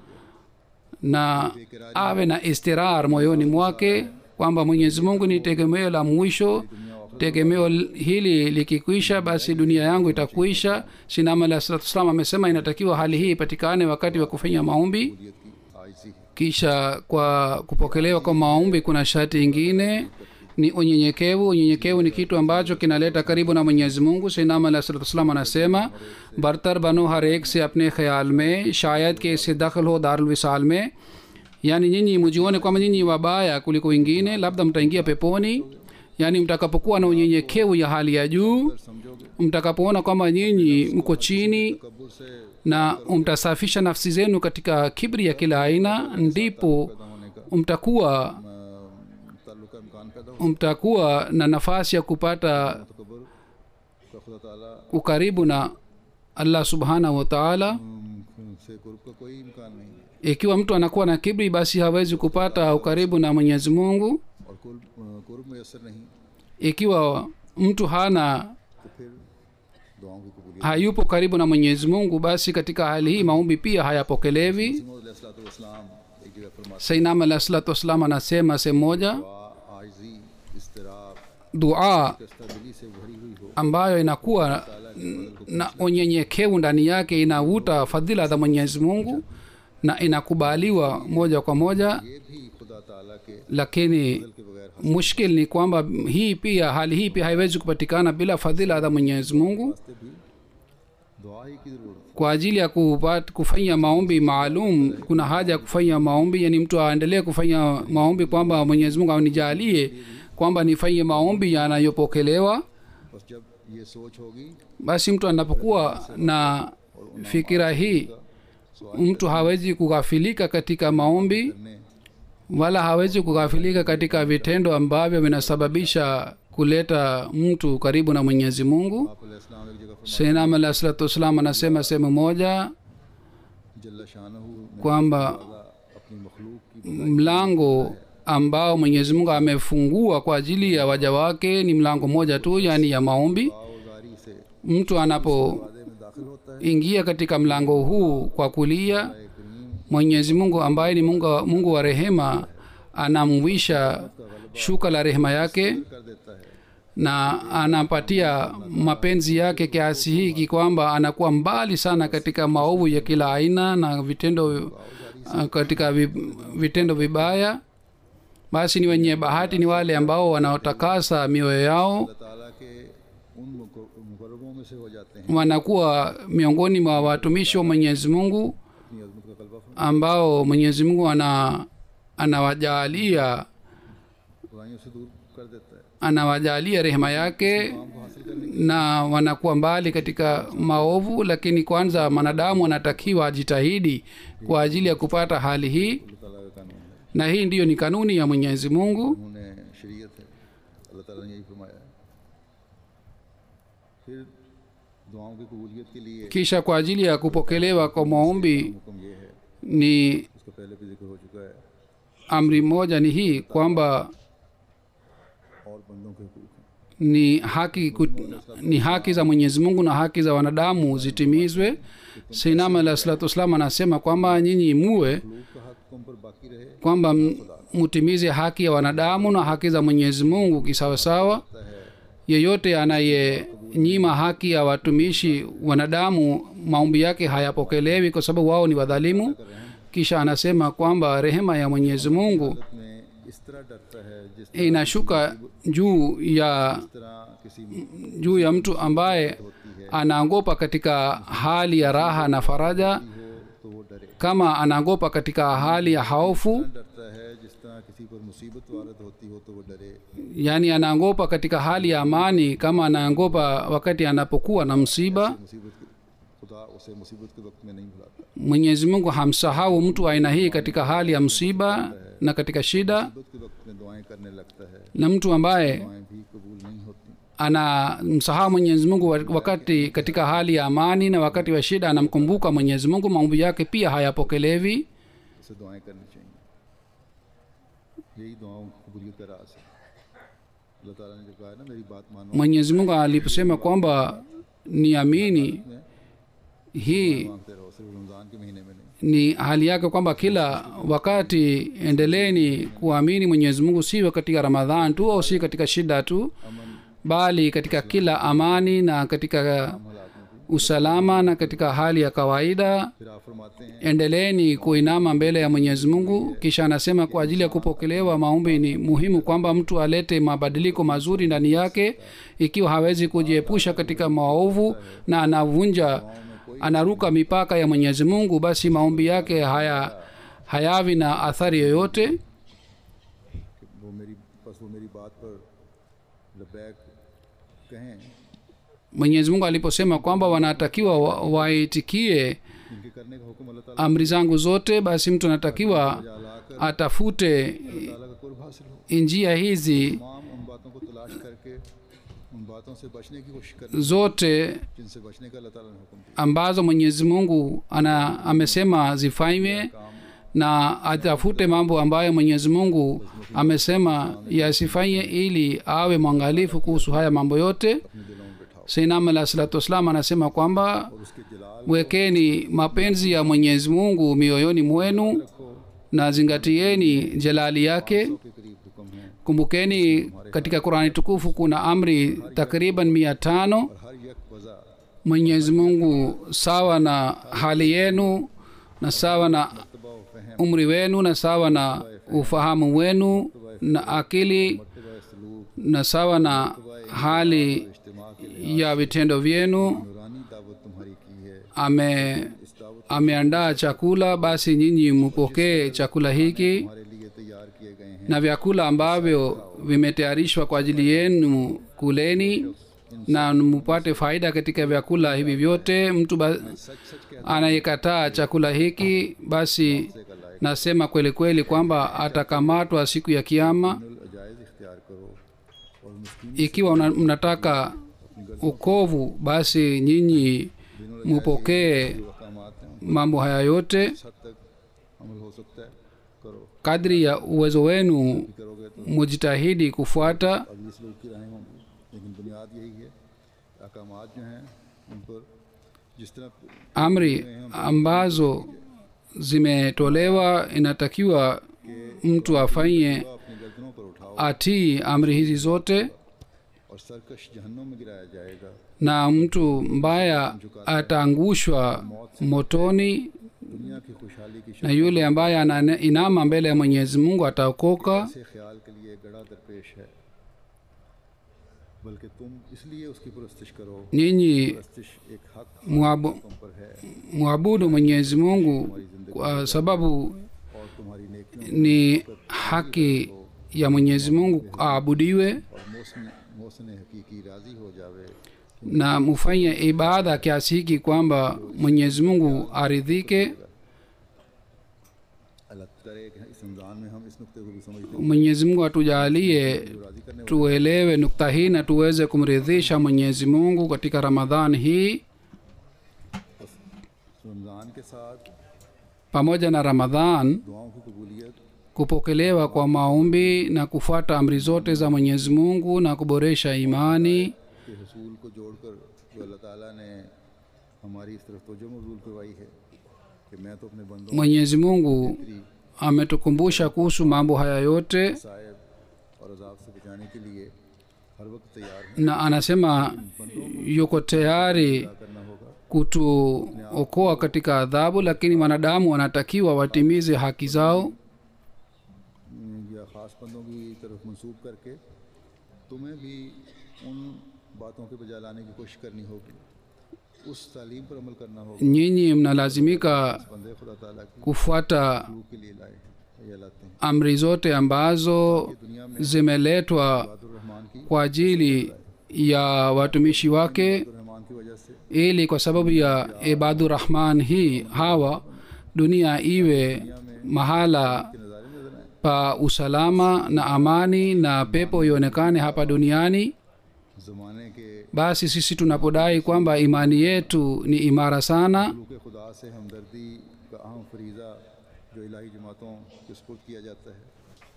na awe na istirar moyoni mwake kwamba mwenyezi mungu ni tegemeo la mwisho tegemeo l- hili likikwisha basi dunia yangu itakuisha sinama alah salatu wassalam amesema inatakiwa hali hii ipatikane wakati wa kufanya maombi कबूलियत की आयसी है kisha kwa kupokelewa kwa maombi kuna sharti ingine ni unyenyekevu unyenyekevu ni kitu ambacho kinaleta karibu na mwenyezi mungu sinam alah salatu wassalam anasema bartar bano har ek se apne khayal mein shayad ke isse dakhil ho darul wisal mein yaani nyinyi mjione kwamba nyinyi wabaya kuliko wengine labda mtaingia peponi yaani mtakapokuwa na unyenyekevu ya hali ya juu समझोगे mtakapoona kwamba nyinyi mko chini कबूल से na mtasafisha nafsi zenu katika kibri ya kila aina ndipo पैदा होने का mtakuwa ताल्लुक का इम्कान पैदा हो mtakuwa na nafasi ya kupata तकबर का खुदा ताला ukaribu na allah subhanahu wa taala उम, से कुर्ब का कोई इम्कान नहीं है ikiwa mtu anakuwa na kibri basi hawezi kupata ukaribu na mwenyezi mungu और कुर्ब कुर्ब मैसर नहीं ikiwa mtu hana तो फिर दुआओं की कबूलियत hayupo karibu na mwenyezi mungu basi katika hali hii maombi pia hayapokelewi इस्लाम एक जगह फरमाते sainam alah salatu wassalam anasema sehemu moja दुआ आजी इस्तराब dua कस्तबिली से भरी हुई हो ambayo inakuwa na unyenyekevu ndani yake inavuta fadhila za mwenyezi mungu na inakubaliwa moja kwa moja ये भी खुदा ताला के lakini के बगैर mushkil ni kwamba hii pia hali hii pia haiwezi kupatikana bila fadhila za mwenyezi mungu हंसते भी दुआ ही की जरूरत है kwa ajili ya kupat, kufanya maombi maalum kuna haja ya kufanya maombi yani mtu aendelee kufanya maombi kwamba mwenyezi mungu anijalie kwamba nifanye maombi yanayopokelewa बस जब ये सोच होगी basi mtu anapokuwa na fikira hii mtu hawezi kughafilika katika maombi करने wala hawezi kughafilika katika vitendo ambavyo vinasababisha kuleta mtu karibu na mwenyezi mungu आप इस्लाम एक जगह senam alah salatu wassalam anasema sehemu moja जल्ला शानहू ने kwamba अपनी मखलूक की mlango ambao mwenyezi mungu amefungua kwa ajili ya waja wake ni mlango mmoja tu yaani ya maombi आओजारी से mtu anapoingia वादे में दाखिल होता है katika mlango huu kwa kulia करीम mwenyezi mungu ambaye ni mungu, mungu wa rehema anamwisha shuka la rehema yake कर देता है na anampatia mapenzi yake kiasi hiki kwamba anakuwa mbali sana katika maovu ya kila aina na vitendo uh, katika vi, vitendo vibaya basi ni wenye bahati ni wale ambao wanaotakasa mioyo yao अल्लाह ताला के उन मुकर- मुकर्रबों में से हो जाते हैं wanakuwa miongoni mwa watumishi wa mwenyezi mungu अपनी अजमत का कल्बा फरमा ambao mwenyezi mungu ana anawajaalia बुराइयों से दूर कर देता है anawajalia rehema yake काम को हासिल करने na wanakuwa mbali katika maovu lakini kwanza mwanadamu anatakiwa ajitahidi kwa ajili ya kupata hali hii अल्लाह ताला का कानून है na hii ndiyo ni kanuni ya mwenyezi mungu उन्होंने शरीयत है अल्लाह ताला ने यही फरमाया है फिर दुआओं की कबूलियत के लिए kisha kwa ajili ya kupokelewa kwa maombi हुक्म ये है ni उसका पहले भी जिक्र हो चुका है amri moja ni hii kwamba और बंदों के हुकूक हैं ni haki kut, ni haki za mwenyezi mungu na haki za wanadamu zitimizwe sinama alah salatu wassalam anasema kwamba nyinyi muwe लोग का हक तुम पर बाकी रहे kwamba m- mutimize haki ya wanadamu na haki za mwenyezi mungu kisawasawa है yeyote anayenyima haki ya watumishi wanadamu maombi yake hayapokelewi kwa sababu wao ni wadhalimu kisha anasema kwamba rehema ya mwenyezi mungu में इस तरह डरता है जिस तरह inashuka juu ya इस तरह किसी juu ya mtu ambaye anaogopa katika hali ya raha na faraja हो तो वो डरे kama anaogopa katika hali ya haofu डरता है जिस तरह किसी पर मुसीबत वारद होती हो तो वो डरे yaani anaogopa katika hali ya amani kama anaogopa wakati anapokuwa na msiba मुसीबत के खुदा उसे मुसीबत के वक्त में नहीं भुलाता mwenyezi mungu hamsahau mtu wa aina hii katika hali ya msiba na katika shida मुसीबत के वक्त में दुआएं करने लगता है na mtu ambaye दुआएं भी कबूल नहीं होती anamsahau mwenyezi mungu wa- wakati katika hali ya amani na wakati wa shida anamkumbuka mwenyezi mungu maombi yake pia hayapokelewi उसे दुआएं करनी चाहिए यही दुआओं की कबूलियत का राज है अल्लाह ताला ने जो कहा है ना मेरी बात मानो mwenyezi mungu aliposema kwamba niamini hii मांगते रहो सिर्फ रमज़ान के महीने में नहीं ni hali yake kwamba kila wakati endeleeni kuamini mwenyezi mungu siwe katika ramadhan tu au si katika shida tu bali katika kila amani na katika हालात में भी usalama na katika hali ya kawaida फिर आप फरमाते हैं endeleeni kuinama mbele ya mwenyezi mungu kisha anasema kwa ajili ya kupokelewa maombi ni muhimu kwamba mtu alete mabadiliko mazuri ndani yake ikiwa hawezi kujiepusha katika maovu na anavunja anaruka mipaka ya mwenyezi mungu basi maombi yake haya hayavi na athari yoyote कि वो मेरी बस वो मेरी बात पर लबैक कहें mwenyezi mungu aliposema kwamba wanatakiwa wa- waitikie इनके करने का हुक्म अल्लाह ताला amri zangu zote basi mtu anatakiwa लाकर atafute ताला का कुर्ब हासिल हो njia hizi तमाम उन बातों को तलाश करके उन बातों से बचने की कोशिश करें zote जिनसे बचने का अल्लाह ताला ने हुक्म दिया ambazo mwenyezi mungu ana amesema zifanywe na atafute mambo ambayo mwenyezi mungu amesema yasifanye ili awe mwangalifu kuhusu haya mambo yote अपने दिलों में बैठाओ seinam alah salatu wassalam anasema kwamba और उसके जलाल wekeni mapenzi ya mwenyezi mungu mioyoni mwenu रखो na zingatieni jalali yake के करीब हुक्म है kumbukeni katika qurani tukufu kuna amri takriban mia tano और हर यक वजह mwenyezi mungu sawa na hali yenu na sawa na तबा व फहम umri wenu na sawa na ufahamu wenu na akili तबा सलूक na sawa na hali इज्तिमा के लिए ya vitendo vyenu नूरानी दावत तुम्हारी की है ame इस दावत ameandaa chakula basi nyinyi mpokee chakula hiki हमारे लिए तैयार किए गए हैं na vyakula ambavyo vimetayarishwa kwa ajili yenu kuleni na mupate faida katika vyakula hivi vyote mtu ba- सच सच कहते anayekataa chakula hiki basi nasema kweli kweli kwamba atakamatwa siku ya kiama अजायज इख्तियार करो और मुस्किन ikiwa una- mnataka ukovu basi nyinyi mupokee जो अहकामात हैं mambo haya yote उस हद तक अमल हो सकता है करो kadri ya uwezo wenu करोगे तो mujitahidi kufuata अगली सलूक की राहें होंगी लेकिन बुनियाद यही है अहकाम जो हैं उन पर जिस तरह amri ambazo zimetolewa inatakiwa mtu afanye अपनी गर्दनों पर उठाओ atii amri hizi zote और सरकश जहन्नुम में गिराया जाएगा na mtu mbaya ataangushwa motoni दुनिया की खुशहाली की na yule ambaye anainama mbele ya mwenyezi mungu ataokoka से ख्याल के लिए गड़ा दरपेश है बल्कि तुम इसलिए उसकी परस्तिश करो nyinyi परस्तिश एक हक mwabu, तुम पर है mwabudu mwenyezi mungu kwa sababu और तुम्हारी नेकियों ni haki ya mwenyezi mungu aabudiwe और मोहसिन मोहसिन हकीकी राजी हो जावे na mufanye ibada kiasi hiki kwamba mwenyezi mungu aridhike अल्लाह करे कि इस रमज़ान में हम इस नुक्ते को भी समझते mwenyezi mungu atujalie हैं जो राजी करने tuelewe nukta hii na tuweze kumridhisha mwenyezi mungu katika ramadhan hii वाले रमज़ान के साथ pamoja na ramadhan दुआओं की कबूलियत kupokelewa kwa maombi na kufuata amri zote za mwenyezi mungu na kuboresha imani के हसूल को जोड़कर जो अल्लाह ताला ने हमारी इस तरफ तोजो मबूल करवाई है कि मैं तो अपने बंदों mwenyezi mungu की ametukumbusha kuhusu mambo haya yote सायब और अजाब से बचाने के लिए हर वक्त तैयार है na anasema yuko tayari करना होगा kutuokoa katika adhabu lakini wanadamu wanatakiwa watimize haki zao या ख़ास बंदों की तरफ मंसूब करके तुम्हें भी उन बातों के बजा लाने की कोशिश करनी होगी उस तालीम पर अमल करना होगा nyinyi mnalazimika बंदे खुदा ताला की kufuata रूह के लिए लाए हैं या लाते हैं amri zote ambazo दुनिया में zimeletwa रहमान की kwa ajili ya watumishi wake Rahman की वजह से ili kwa sababu ya ibadu rahman hii hawa dunia iwe mahala के नज़ारे नजर आए pa usalama na amani na pepo ionekane hapa duniani ज़माने के basi sisi tunapodai kwamba imani yetu ni imara sana मखलूक खुदा से हमदर्दी का अहम फरीज़ा जो इलाही जमातों के सपुर्द किया जाता है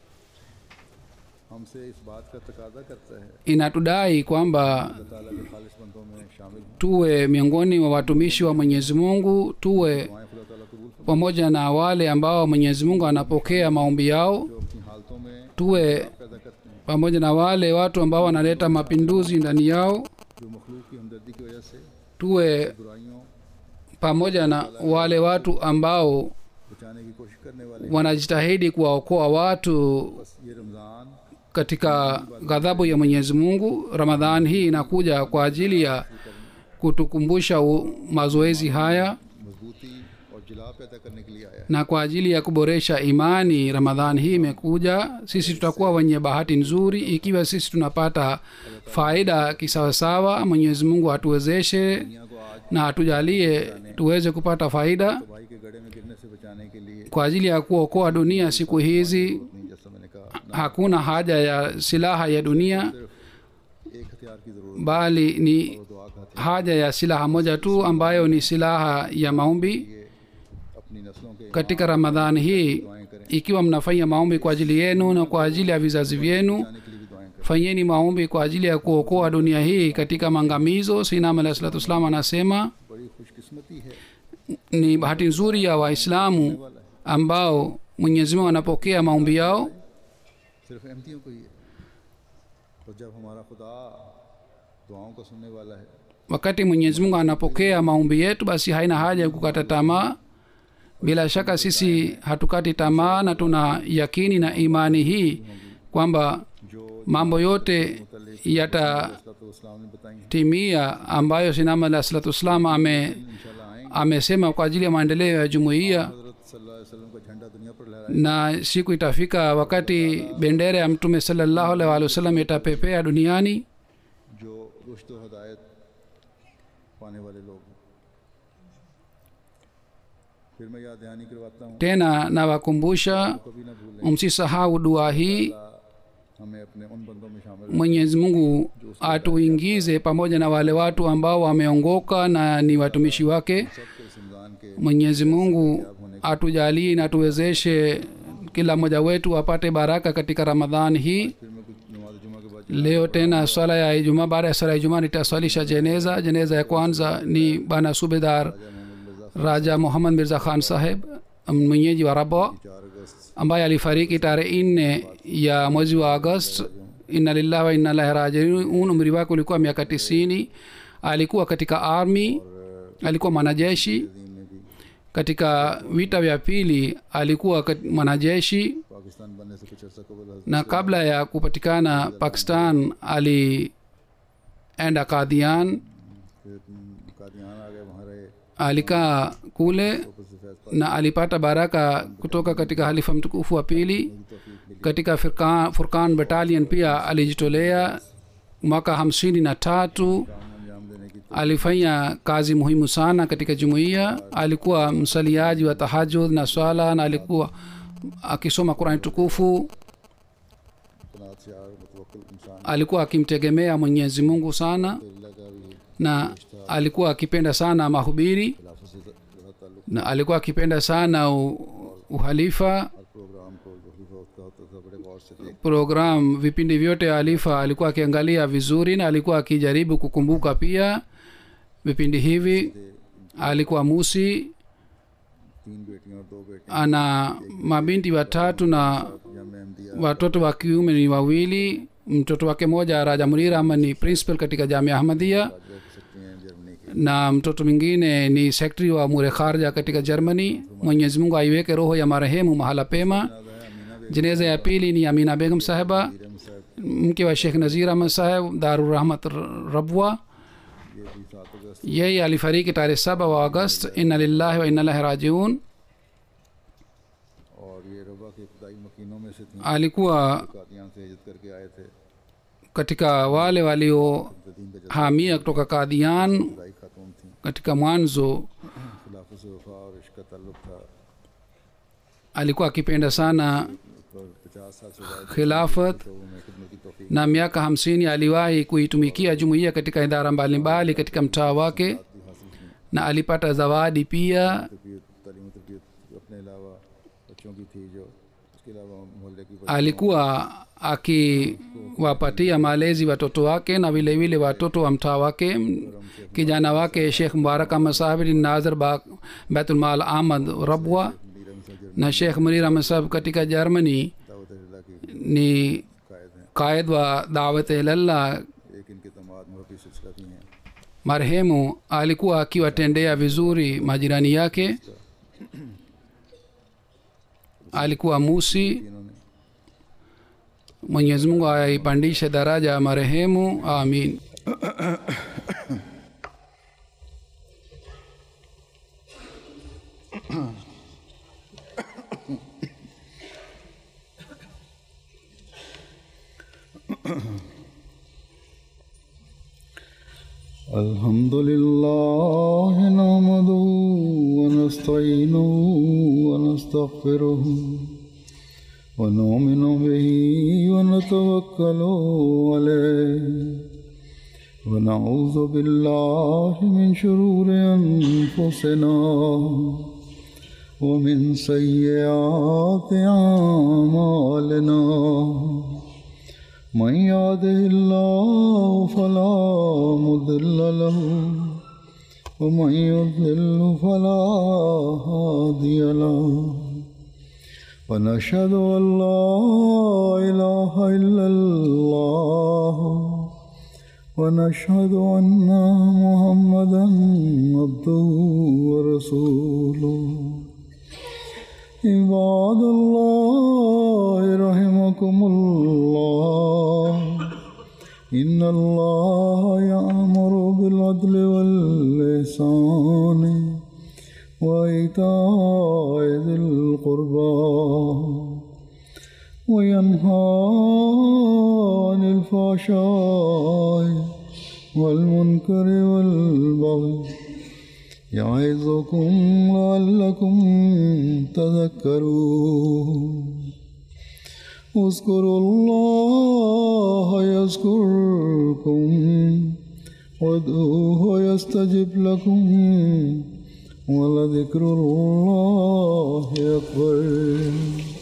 हमसे इस बात का तकाजा करता है inatudai kwamba अल्लाह ताला के खालिश बंदों में शामिल हों tuwe miongoni mwa watumishi wa mwenyezi mungu tuwe दुआएं खुदा ताला कबूल फरमाए pamoja na wale ambao mwenyezi mungu anapokea maombi yao जो अपनी हालतों में tuwe पैदा करते हैं pamoja na wale watu ambao wanaleta mapinduzi ndani yao जो मखलूक की हमदर्दी की वजह से tuwe बुराइयों pamoja na wale watu ambao बचाने की कोशिश करने वाले wanajitahidi kuwaokoa watu बस ये Ramzan katika ghadhabu ya mwenyezi mungu ramadhan hii inakuja kwa ajili ya kutukumbusha u- mazoezi haya मजबूती और जिला पैदा करने के लिए आया है na kwa ajili ya kuboresha imani ramadhan hii imekuja sisi tutakuwa wenye bahati nzuri ikiwa sisi tunapata faida kisawasawa mwenyezi mungu atuwezeshe दुनिया को आज na atujalie tuweze kupata faida भाई के गड़े में गिरने से बचाने के लिए kwa ajili ya kuokoa dunia siku hizi नहीं जैसा मैंने कहा hakuna haja ya silaha ya dunia एक हथियार की ज़रूरत bali ni है दुआ का हथियार haja ya silaha moja tu ambayo ni silaha ya maombi ये अपनी नस्लों के katika ramadhani hii दुआएं करें ikiwa mnafanya maombi kwa ajili yenu na kwa ajili ya vizazi vyenu बचाने के लिए भी दुआएं करें fanyeni maombi kwa ajili ya kuokoa dunia hii katika maangamizo sinam alah salatu wassalam anasema बड़ी खुशकिस्मती है ni bahati nzuri ya waislamu ambao mwenyezi mungu anapokea maombi yao सिर्फ अहमतियों को ही है और जब हमारा खुदा दुआओं को सुनने वाला है wakati mwenyezi mungu anapokea maombi yetu basi haina haja ya kukata tamaa bila shaka sisi hatukati tamaa na tuna yakini na imani hii kwamba जो mambo yote yatatimia इस्लाम ने बताई हैं ambayo sinama alah salatu wassalam ame इंशाल्लाह आएंगे amesema kwa ajili ya maendeleo ya jumuiya हजरत सल्लल्लाहु अलैहि वसल्लम का झंडा दुनिया पर लहराए na siku itafika wakati bendera ya mtume salallahu alaihi waalihi wasallam itapepea duniani जो रुश्द व हदायत पाने वाले लोग हैं फिर मैं याद दहानी करवाता हूँ tena nawakumbusha कभी ना भूलें msisahau dua hii हमें अपने उन बंदों में शामिल mwenyezi mungu atuingize pamoja na wale watu ambao wameongoka na ni watumishi wake सबके इस रमज़ान के mwenyezi mungu atujalie na tuwezeshe kila mmoja wetu apate baraka katika ramadhan hii फिर मैं कुछ नमाज जुमा के बाद leo tena swala ya ijumaa baada ya swala ya ijumaa nitaswalisha jeneza jeneza ya kwanza ni bana subedar raja muhammad mirza khan saheb mwenyeji wa rabwa चार अगस्त ambaye alifariki tarehe nne ya mwezi wa agost inna lillahi wa inna ilahi rajiun umri wake ulikuwa miaka tisini alikuwa katika army alikuwa mwanajeshi में भी katika vita vya pili alikuwa kat- mwanajeshi Pakistan बनने से कुछ अर्सा कबल हजरत na kabla ya kupatikana pakistan alienda kadhian फिर कादियान आ गए वहाँ रहे alikaa kule ऊपर से Faiz na alipata baraka kutoka katika halifa mtukufu wa pili katika furkan, furkan battalion pia alijitolea mwaka hamsini na tatu अंजाम देने की alifanya kazi muhimu sana katika jumuiya alikuwa msaliaji wa tahajud na swala na alikuwa akisoma qurani tukufu तनात से आग मुतवक्किल इंसान alikuwa akimtegemea mwenyezi mungu sana अल्लाह का भी na alikuwa akipenda sana mahubiri खिलाफत से ज़्यादा ताल्लुक na alikuwa akipenda sana u, uhalifa हर प्रोग्राम को जो खलीफा वक्त का होता था बड़े गौर से देख program vipindi vyote ya alifa alikuwa akiangalia vizuri na alikuwa akijaribu kukumbuka pia vipindi hivi alikuwa musi तीन बेटियां और दो बेटे ana mabinti watatu na या मेहमदिया watoto wa kiume ni wawili mtoto wake moja raja munira ama ni principal katika jamia ahmadia देख सकते हैं जर्मनी के na mtoto mwingine ni sekretari wa mure kharja katika germany mwenyezi mungu aiweke roho ya marehemu mahala pema Amina बेगम jeneza ya pili ni amina begum saheba साहब mke wa shekh nazir ahmad saheb darurahmat rabwa ये भी सात अगस्त yeye alifariki tarehe saba wa agost inna lillahi wa inna ilahi rajiun और ये रबा के इब्तदाई मकीनों में से थी alikuwa कादियान से हिजरत करके आए थे katika wale waliohamia जदीन का kutoka kadhian जदाई खातून थी katika mwanzo खिलाफत से वफा और इश्क का ताल्लुक था alikuwa akipenda sana और पचास साल से ज़्यादा khilafat तो में खिदमत की तौफीक na miaka hamsini aliwahi kuitumikia jumuiya katika idara mbalimbali katika mtaa wake भी हासिल की na alipata zawadi pia तरबियत तालीम और तरबियत अपने अलावा बच्चों की थी जो उसके अलावा मोहल्ले की alikuwa akiwapatia malezi watoto wake na vile vile watoto wa mtaa wake M- kijana wake shekh mubarak ahmad sahib ni nazir ba baitulmal ahmad rabwa नीरम से Germany na shekh munir ahmad sahib katika germany दावत अल्लाह की ni कायद हैं qaid wa dawat ilallah एक इनके तमाद मुरबी सिलसिला भी हैं marehemu alikuwa akiwatendea vizuri majirani yake alikuwa musi इन्होंने mwenyezi mungu aipandishe daraja ya marehemu amin الحمد لله نحمده ونستعينه ونستغفره ونؤمن به ونتوكل عليه ونعوذ بالله من شرور أنفسنا ومن سيئات أعمالنا من يهده الله فلا مضل له ومن يضلل فلا هادي له ونشهد أن لا إله إلا الله ونشهد أن محمدا عبده ورسوله عباد الله رحمكم الله إن الله يأمر بالعدل واللسان وإيتاء ذي القربى وينهى عن الفحشاء والمنكر والبغي يعظكم لعلكم تذكرون اذكروا الله يذكركم وادعوه يستجب لكم ولذكر الله أكبر